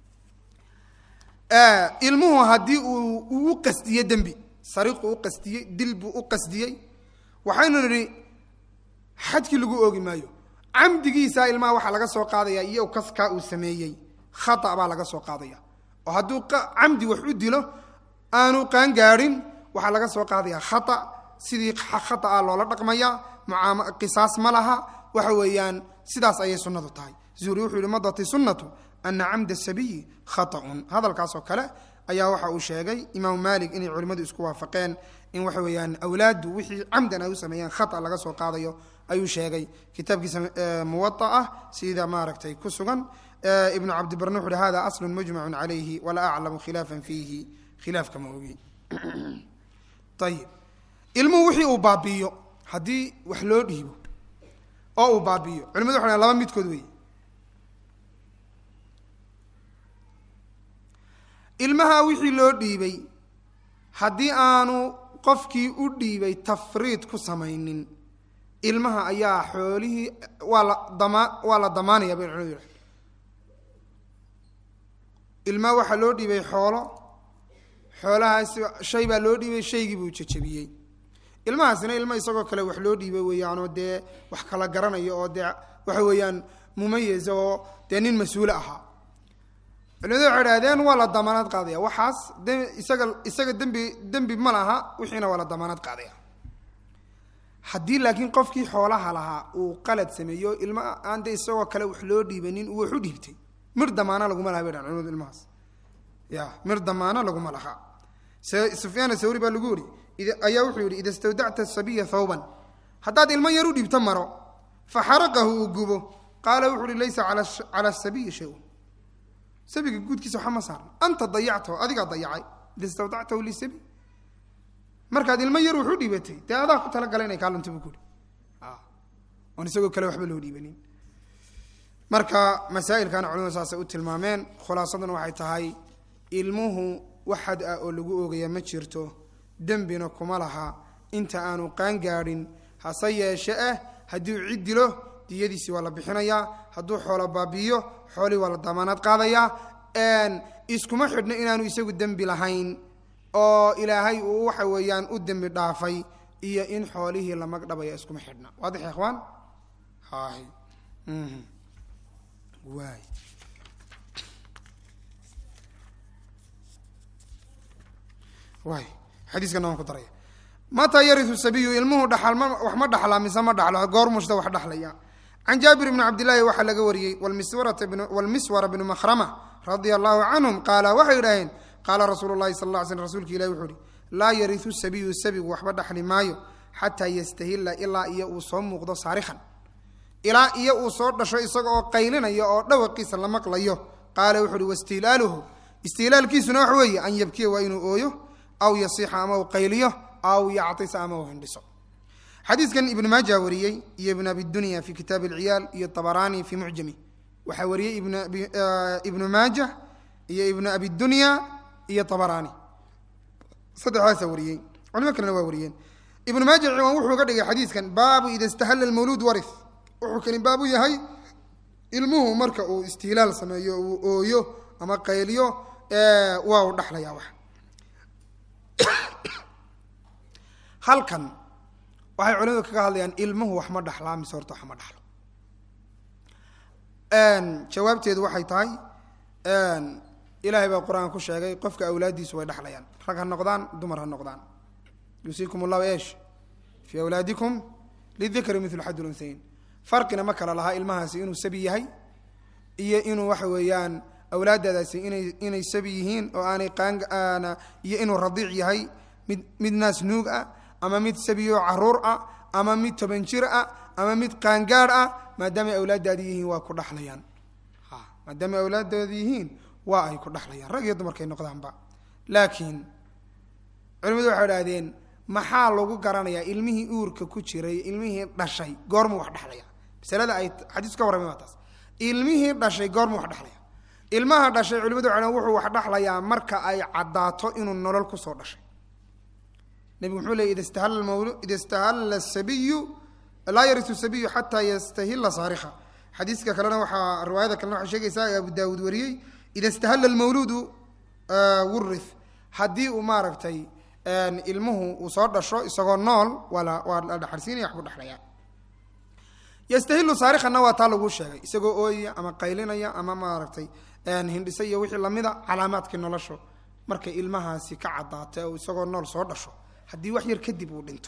ilmuhu haddii uu uu qasdiye dembi sariiqu u qasdiyey dil buu u qasdiyey waxaynu nidhi xadkii lagu oogi maayo camdigiisa ilmaha waxaa laga soo qaadaya iyo kaskaa uu sameeyey khata baa laga soo qaadaya oo hadduu camdi wax u dilo aanu qaangaarin waxaa laga soo qaadaya khata sidii khata ah loola dhaqmaya mucaam qisaas ma laha waxa weeyaan sidaas ayay sunnadu tahay zuhri wuxuu yihi madati sunnatu ana camda sabiyi khata'un hadalkaas oo kale ayaa waxa uu sheegay imaamu maalik inay culimmadu isku waafaqeen in waxa weeyaan awlaaddu wixii camdan ay u sameeyaan khata laga soo qaadayo ayuu sheegay kitaabkiisa muwaa ah sida maaragtay ku sugan ibnu cabdibarne wuxu uhi hada aslun mujmacun calayhi walaa aclamu khilaafan fiihi khilaafka ma ogi ayib ilmuhu wixii uu baabi'iyo haddii wax loo dhiibo oo uu baabi'iyo culimadu waxay laba midkood wey ilmaha wixii loo dhiibay haddii aanu qofkii u dhiibay tafriid ku samaynin ilmaha ayaa xoolihii waa la damaa waa la damaanaya bay culimadu yidhahdeen ilmaha waxaa loo dhiibay xoolo xoolahaasi shay baa loo dhiibay shaygii buu jejebiyey ilmahaasina ilmo isagoo kale wax loo dhiibay weeyaanoo dee wax kala garanayo oo dee waxa weeyaan mumayis oo dee nin mas-uule ahaa culimadu waxay idhahdeen waa la damaanad qaadaya waxaas de isaga isaga dembi dembi ma laha wixiina waa la damaanad qaadaya haddii laakiin qofkii xoolaha lahaa uu qalad sameeyo ilma aan de isagoo kale wax loo dhiibanin uu wax u dhiibtay mir damaana laguma laha bay dhahan culimadu ilmahaas ya mir damaano laguma laha sufyaan sawri baa lagu yidhi ayaa wuxuu yidhi ida istawdacta sabiya thawban haddaad ilmo yar u dhiibto maro faxaraqahu uu gubo qaala wuxu uhi laysa cala sabiyi shay-un sabiga guudkiisa waxa ma saarna anta dayactahu adigaa dayacay ida istawdactahu lisabi markaad ilmo yar wuxu dhiibatay dee adaa ku talagala inay kaa lunta buu kuhi oon isagoo kale waxba loo dhiibanin marka masaa'ilkana culimadu saasay u tilmaameen khulaasaduna waxay tahay ilmuhu wax xad ah oo lagu oogaya ma jirto dembina kuma laha inta aanu qaangaadhin hase yeeshe ah haddii uu cid dilo diyadiisi waa la bixinayaa hadduu xoolo baabi'iyo xoolihii waa la damaanaad qaadayaa iskuma xidhno inaanu isagu dembi lahayn oo ilaahay uu waxa weeyaan u dembi dhaafay iyo in xoolihii la magdhabaya iskuma xidhna waadix ya ikhwaan hay waay waay xadiiskana waan ku daraya mataa yariu sabiyu ilmuhu dhaxal ma wax ma dhaxlaa mise ma dhaxlo goor mushta wax dhaxlaya can jaabir bni cabdillaahi waxaa laga wariyey walmiswara bnu makhrama radia allahu canhum qaala waxay idhaaheen qaala rasuulu llahi sal lla sl rsulka ilahi wuxuu uhi laa yariu sabiyu sabigu waxba dhaxli maayo xataa yastahila ilaa iyo uu soo muuqdo saarikhan ilaa iyo uu soo dhasho isaga oo qaylinaya oo dhawaqiisa la maqlayo qaala wuxu uhi wastiilaaluhu istiilaalkiisuna wax weeye an yabkiya waa inuu ooyo aw yasiixa ama uu qayliyo aw yactisa ama uu hindhiso xadiiskan ibnu maaja wariyey iyo ibn abidunya fi kitaabi alciyaal iyo tabaraani fi mucjami waxaa wariyey ibnu maaja iyo ibnu abidunya iyo tabaraani saddexdaasaa wariyey culimo kalena waa wariyeen ibnu maaja ciwaan wuxuu ga dhigay xadiiskan baabu ida istahalla lmawluud wari wuxuu kani baabu yahay ilmuhu marka uu istihlaal sameeyo uu ooyo ama qayliyo waa u dhaxlaya wax halkan waxay culimadu kaga hadlayaan ilmuhu wax ma dhaxlaa mise horta wax ma dhaxlo jawaabteedu waxay tahay ilaahay baa qur-aan ku sheegay qofka awlaaddiisu way dhexlayaan rag ha noqdaan dumar ha noqdaan yuusiikum allahu eesh fii awlaadikum lidikri milu xad lunhayin farqina ma kala lahaa ilmahaasi inuu sabi yahay iyo inuu waxa weeyaan awlaaddaadaasi inay inay sabi yihiin oo aanay qaana iyo inuu radiic yahay mid mid naas nuug ah ama mid sabiyo caruur ah ama mid toban jir ah ama mid qaangaadh ah maadaamay awlaaddaadi yihiin waa ku dhexlayaan maadaamay awlaaddoodi yihiin waa ay ku dhexlayaan rag iyo dumarkay noqdaanba laakiin culimadu waxay idhahdeen maxaa lagu garanayaa ilmihii uurka ku jiray ilmihii dhashay goormuu wax dhexlaya masalada ay xadiisku ka warramay waa taas ilmihii dhashay goormuu wax dhexlaya ilmaha dhashay culimadu waxay dhahdeen wuxuu wax dhexlayaa marka ay caddaato inuu nolol kusoo dhashay nebigu muxuu leeyay ida istahalla mawlu ida istahalla sabiyu laa yarisu sabiyu xataa yastahilla saarikha xadiiska kalena waxaa riwaayada kalena waxay sheegaysaa ee abu daawuud wariyey ida istahalla almawluudu wurith haddii uu maaragtay ilmuhu uu soo dhasho isagoo nool waa la waa la dhaxarsiinaya waxbuu dhexlayaa yastahilu saarikhana waa taa laguu sheegay isagoo ooyaya ama qaylinaya ama maaragtay hindhisa iyo wixii lamida calaamaadkii noloshu markay ilmahaasi ka caddaata oo isagoo nool soo dhasho haddii wax yar kadib uu dhinto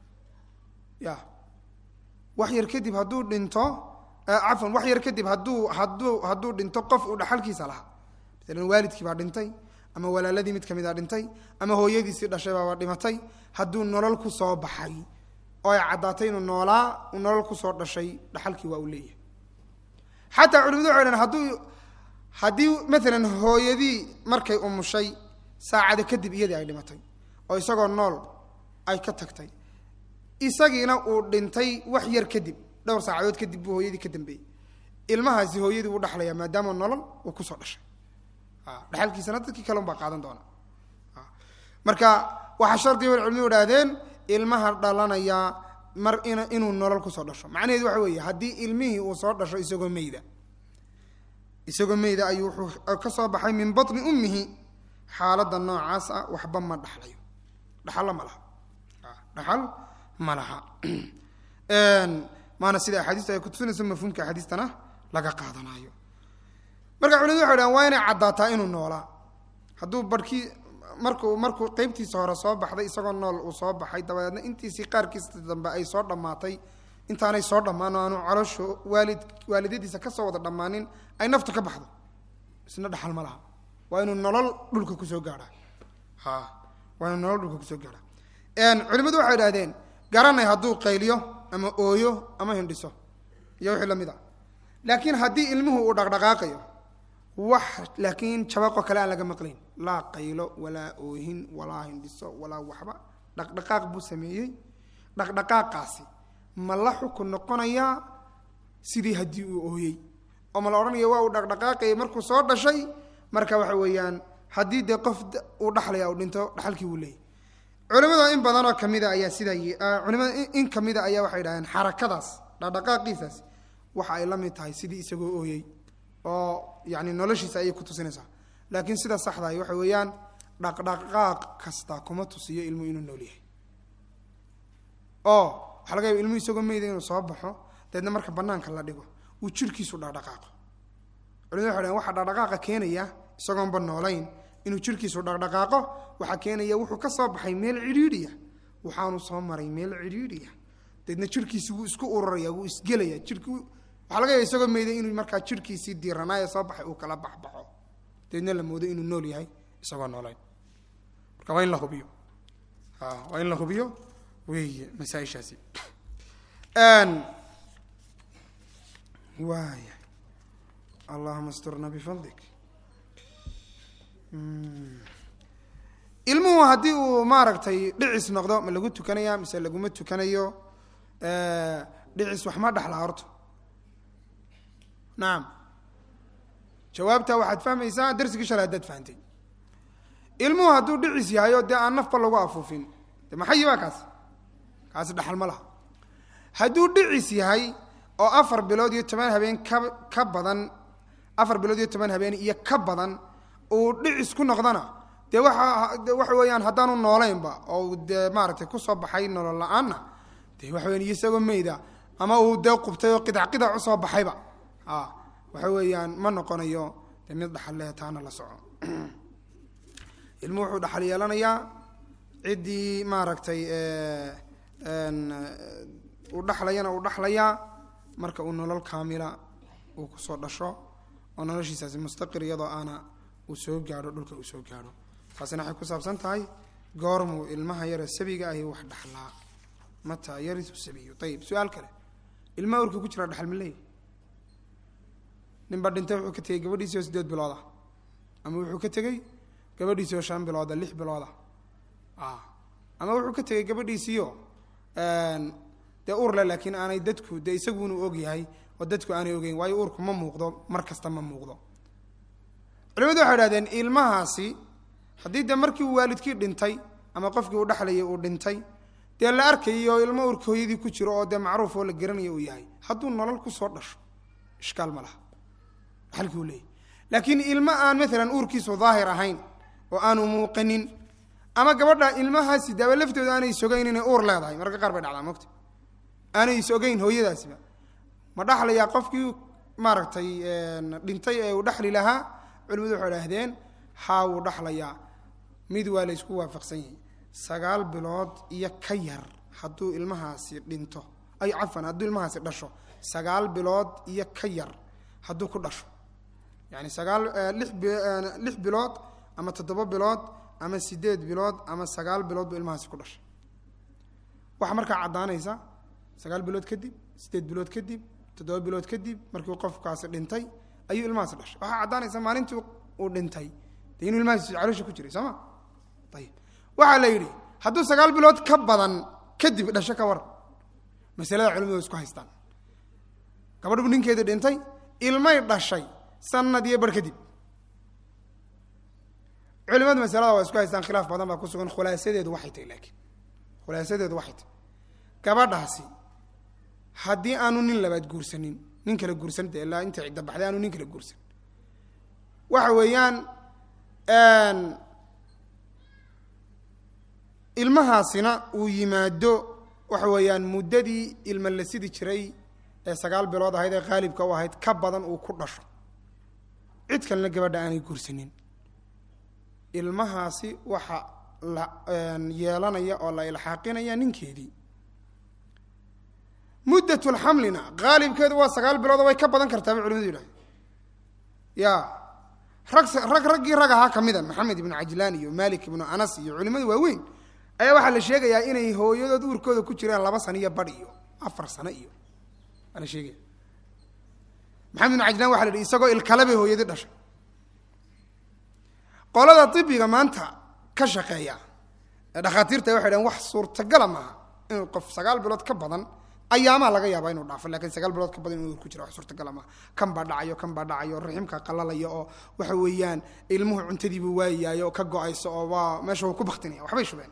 ya wax yar kadib hadduu dhinto cafwan wax yar kadib hadduu hadduu hadduu dhinto qof uu dhaxalkiisa lahaa maalan waalidkii baa dhintay ama walaaladii mid kamid a dhintay ama hooyadiisii dhashay baaba dhimatay hadduu nolol ku soo baxay oo ay caddaatay inuu noolaa uu nolol kusoo dhashay dhaxalkii waa uu leeyahay xataa culimadu waxay dhahen hadduu haddii maalan hooyadii markay umushay saacada kadib iyadii ay dhimatay oo isagoo nool ay ka tagtay isagiina uu dhintay wax yar kadib dhowr saacadood kadib buu hooyadii ka dambeeyey ilmahaasi hooyadii uu dhaxlayaa maadaama nolol uu kusoo dhashay dhexalkiisana dadkii kale unbaa qaadan doona marka waxaa shardiga bay culimadu idhaahdeen ilmaha dhalanaya mar in inuu nolol kusoo dhasho macnaheedu waxa weeye haddii ilmihii uu soo dhasho isagoo meyda isagoo meyda ayuu wuxuu ka soo baxay min batni ummihi xaaladda noocaas ah waxba ma dhaxlayo dhaxalla ma laha dhaxal ma laha maana sida axaadiistu ay kutusinayso mafhuumka axaadiistana laga qaadanayo marka culimadu waxay dhahan waa inay caddaataa inuu noolaa hadduu barhkii markuu markuu qeybtiisa hore soo baxday isagoo nool uu soo baxay dabadeedna intiisii qaarkiisa dambe ay soo dhammaatay intaanay soo dhammaan oo aanu calosho waalid waalidadiisa kasoo wada dhammaanin ay naftu ka baxdo isna dhaxal ma laha waa inuu nolol dhulka kusoo gaadhaa ha waa inuu nolol dhulka kusoo gaadhaa culimadu waxay idhahdeen garanay hadduu qayliyo ama ooyo ama hindhiso iyo wixii lamid a laakiin haddii ilmuhu uu dhaqdhaqaaqayo wax laakiin jabaqoo kale aan laga maqlayn laa qaylo walaa oohin walaa hindhiso walaa waxba dhaqdhaqaaq buu sameeyey dhaqdhaqaaqaasi ma la xukun noqonayaa sidii haddii uu ooyey oo ma la odhanaya waa uu dhaqdhaqaaqayay markuu soo dhashay marka waxa weeyaan haddii dee qof uu dhaxlaya uu dhinto dhaxalkii wuu leeyay culimada in badanoo kamida ayaa sidaa culimada in kamida ayaa waxay dhahdeen xarakadaas dhaqdhaqaaqiisaas waxa ay la mid tahay sidii isagoo ooyey oo yani noloshiisa ayay ku tusinaysaa laakiin sida saxdahay waxa weeyaan dhaqdhaqaaq kasta kuma tusiyo ilmu inuu nool yahay oo waxaa laga yaba ilmu isagoo meyda inuu soo baxo dabeedna marka banaanka la dhigo uu jirkiisu dhaqdhaqaaqo culimadu waxay dhaheen waxaa dhaqdhaqaaqa keenaya isagoonba noolayn inuu jirkiisu dhaqdhaqaaqo waxaa keenaya wuxuu ka soo baxay meel cidhiidhiya waxaanu soo maray meel cidhiidhiya dabeedna jirkiisi wuu isku ururaya wuu isgelaya jirki waxaa laga yaaba isagoo meyda inuu markaa jirkiisii diiranaaye soo baxay uu kala baxbaxo dabeedna la moodo inuu nool yahay isagoo noolayn marka waa in la hubiyo waa in la hubiyo weeye masaaishaasi waaya allahuma asturna bifadlik ilmuhu haddii uu maaragtay dhicis noqdo ma lagu tukanaya mise laguma tukanayo dhicis wax ma dhaxlaa horta nacam jawaabta waxaad fahmaysaa darsigii shalay haddaad fahantay ilmuhu hadduu dhicis yahay oo dee aan nafba lagu afuufin de maxayi baa kaas kaasi dhaxal ma laha hadduu dhicis yahay oo afar bilood iyo toban habeen ka ka badan afar bilood iyo toban habeen iyo ka badan uu dhicis ku noqdana dee waxa de waxa weeyaan haddaanu noolaynba oo dee maaragtay kusoo baxay nolol la-aanna dee waxa weyan isagoo meyda ama uu dee qubtay oo qidac qidac usoo baxayba a waxa weeyaan ma noqonayo dee mid dhaxal leh taana la soco ilmu wuxuu dhaxal yeelanayaa ciddii maaragtay uu dhaxlayana uu dhaxlayaa marka uu nolol kaamila uu kusoo dhasho oo noloshiisaasi mustaqir iyadoo aana uu soo gaadho dhulka uu soo gaadho taasina waxay ku saabsan tahay goormuu ilmaha yare sabiga ahi wax dhaxlaa mataa yarisu sabiyu ayib su-aal kale ilmaha urka ku jira dhaxal ma leey ninba dhintay wuxuu ka tegey gabadhiisii oo sideed bilooda ama wuxuu ka tegey gabadhiisii oo shan bilooda lix bilooda ama wuxuu ka tegey gabadhiisiio dee uurle laakiin aanay dadku dee isagunu og yahay oo dadku aanay ogeyn waayo uurku ma muuqdo mar kasta ma muuqdo culimadu waxay idhahdeen ilmahaasi haddii dee markii uu waalidkii dhintay ama qofkii uu dhexlayay uu dhintay dee la arkayay oo ilmo uurka hooyadii ku jiro oo dee macruuf oo la garanayo uu yahay hadduu nolol kusoo dhasho ishkaal ma laha dhaxalkii uu leeyahy laakiin ilmo aan maalan uurkiisu daahir ahayn oo aanu muuqanin ama gabadha ilmahaasi daaba laftooda aanay sogayn inay uur leedahay mararka qaar bay dhacdaa mogta aanay sogayn hooyadaasiba ma dhaxlayaa qofkii maaragtay dhintay ee uu dhexli lahaa culimadu waxay idhaahdeen haa wuu dhaxlayaa mid waa la ysku waafaqsan yahay sagaal bilood iyo ka yar hadduu ilmahaasi dhinto ay cafan hadduu ilmahaasi dhasho sagaal bilood iyo ka yar hadduu ku dhasho yani sagaal lix lix bilood ama toddoba bilood ama sideed bilood ama sagaal bilood buu ilmahaasi ku dhashay waxaa markaa caddaanaysa sagaal bilood kadib sideed bilood kadib toddoba bilood kadib markii qofkaasi dhintay ayuu ilmahaasi dhashay waxaa caddaanaysa maalintii uu dhintay dee inuu ilmahaasi caloosha ku jiray soo ma ayib waxaa la yidhi hadduu sagaal bilood ka badan kadib dhasho ka war masalada culimadu isku haystaan gabadh ninkeedii dhintay ilmay dhashay sanad iyo bar kadib culimadu masalada waa isku haystaan khilaaf badan baa ku sugan khulaasadeedu waxay tahay laakiin khulaasadeedu waxay tahay gabadhaasi haddii aanu nin labaad guursanin nin kala guursan de ilaa inta cidda baxday aanu nin kala guursan waxa weeyaan ilmahaasina uu yimaado waxa weeyaan muddadii ilma la sidi jiray ee sagaal bilood ahayd ee qaalibka u ahayd ka badan uu ku dhasho cid kalena gabadha aanay guursanin ilmahaasi waxa la yeelanaya oo la ilxaaqinaya ninkeedii muddatulxamlina qaalibkeedu waa sagaal bilood oo way ka badan kartaa bay culimadu yidhahde ya rag rag raggii rag ahaa ka mida maxamed ibnu cajlaan iyo malik ibnu anas iyo culimadu waaweyn ayaa waxaa la sheegayaa inay hooyadood uurkooda ku jiraan laba sano iyo badh iyo afar sano iyo waa la sheegaya maxamed ibnu cajlaan waxa la yihi isagoo ilkale bay hooyadii dhashay qolada ibiga maanta ka shaqeeya ee dhakhaatiirta waxay dhahen wax suurtagala maaha inuu qof sagaal bilood ka badan ayaamaa laga yaabaa inuu dhaafo lakin sagaal bilood ka badan inuu ku jira wax suurtagala maaha kan baa dhacayo kan baa dhacayo raximka qalalaya oo waxa weeyaan ilmuhu cuntadiibuu waayayo oo ka go-ayso oo waa meesha uu ku baktinaya waxbay shubeen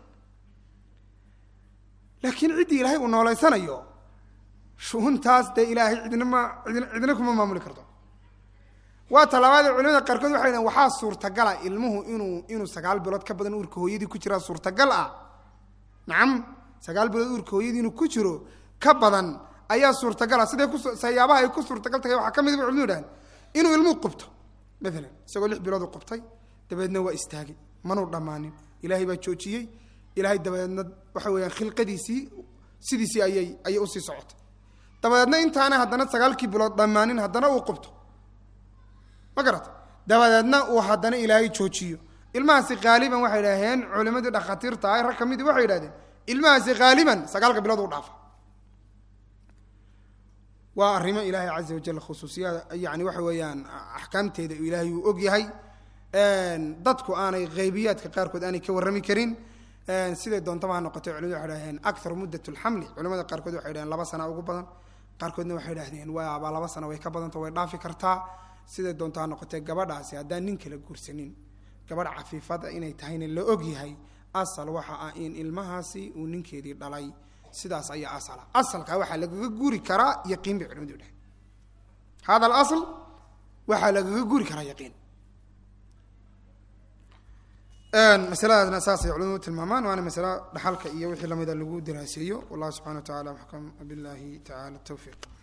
laakiin ciddii ilaahay uu nooleysanayo shuhuntaas dee ilaahay cidna ma idn cidna kuma maamuli karto waa talabaadee culimada qaarkood waxay dhahen waxaa suurtagala ilmuhu inuu inuu sagaal bilood ka badan uurka hooyadii ku jiraa suurtagal ah nacam sagaal bilood uurka hooyadii inuu ku jiro ka badan ayaa suurtagala siday ku sayaabaha ay ku suurtagal tahay waxaa ka mid ba culimadu yidhahan inuu ilmuhu qubto maalan isagoo lix bilood u qubtay dabeedna waa istaagay manuu dhammaanin ilaahay baa joojiyey ilaahay dabadeedna waxa weeyaan khilqadiisii sidiisii ayay ayay usii socotay dabadeedna intaana haddana sagaalkii bilood dhammaanin haddana uu qubto ma garata dabadeedna uu haddana ilaahay joojiyo ilmahaasi haaliban waxay idhaaheen culimadii dhakhaatiirta ah rag ka midii waxay idhahdeen ilmahaasi haaliban sagaalka bilood u dhaafa waa arrimo ilaahay caza wajal khusuusiyaad yani waxa weeyaan axkaamteeda ilaahay uu og yahay dadku aanay haybiyaadka qaarkood aanay ka warrami karin siday doontaba ha noqotay culimadu waxay dhaheen akthar muddat lxamli culimada qaarkood waxay dhaheen laba sana ugu badan qaarkoodna waxay dhahdeen waaba laba sano way ka badanta way dhaafi kartaa siday doonto ha noqotee gabadhaasi haddaan nin kala guursanin gabadh cafiifada inay tahayna la og yahay asal waxa ah in ilmahaasi uu ninkeedii dhalay sidaas ayaa asala asalkaa waxaa lagaga guuri karaa yaqiin bay culimadu dhaheen hada alasl waxaa lagaga guuri karaa yaqiin masaladaasna saasay culimadu tilmaamaan waana masalo dhaxalka iyo wixii lamida lagu daraaseeyo wallahu subxana wa tacala maxkam billahi tacala tawfiiq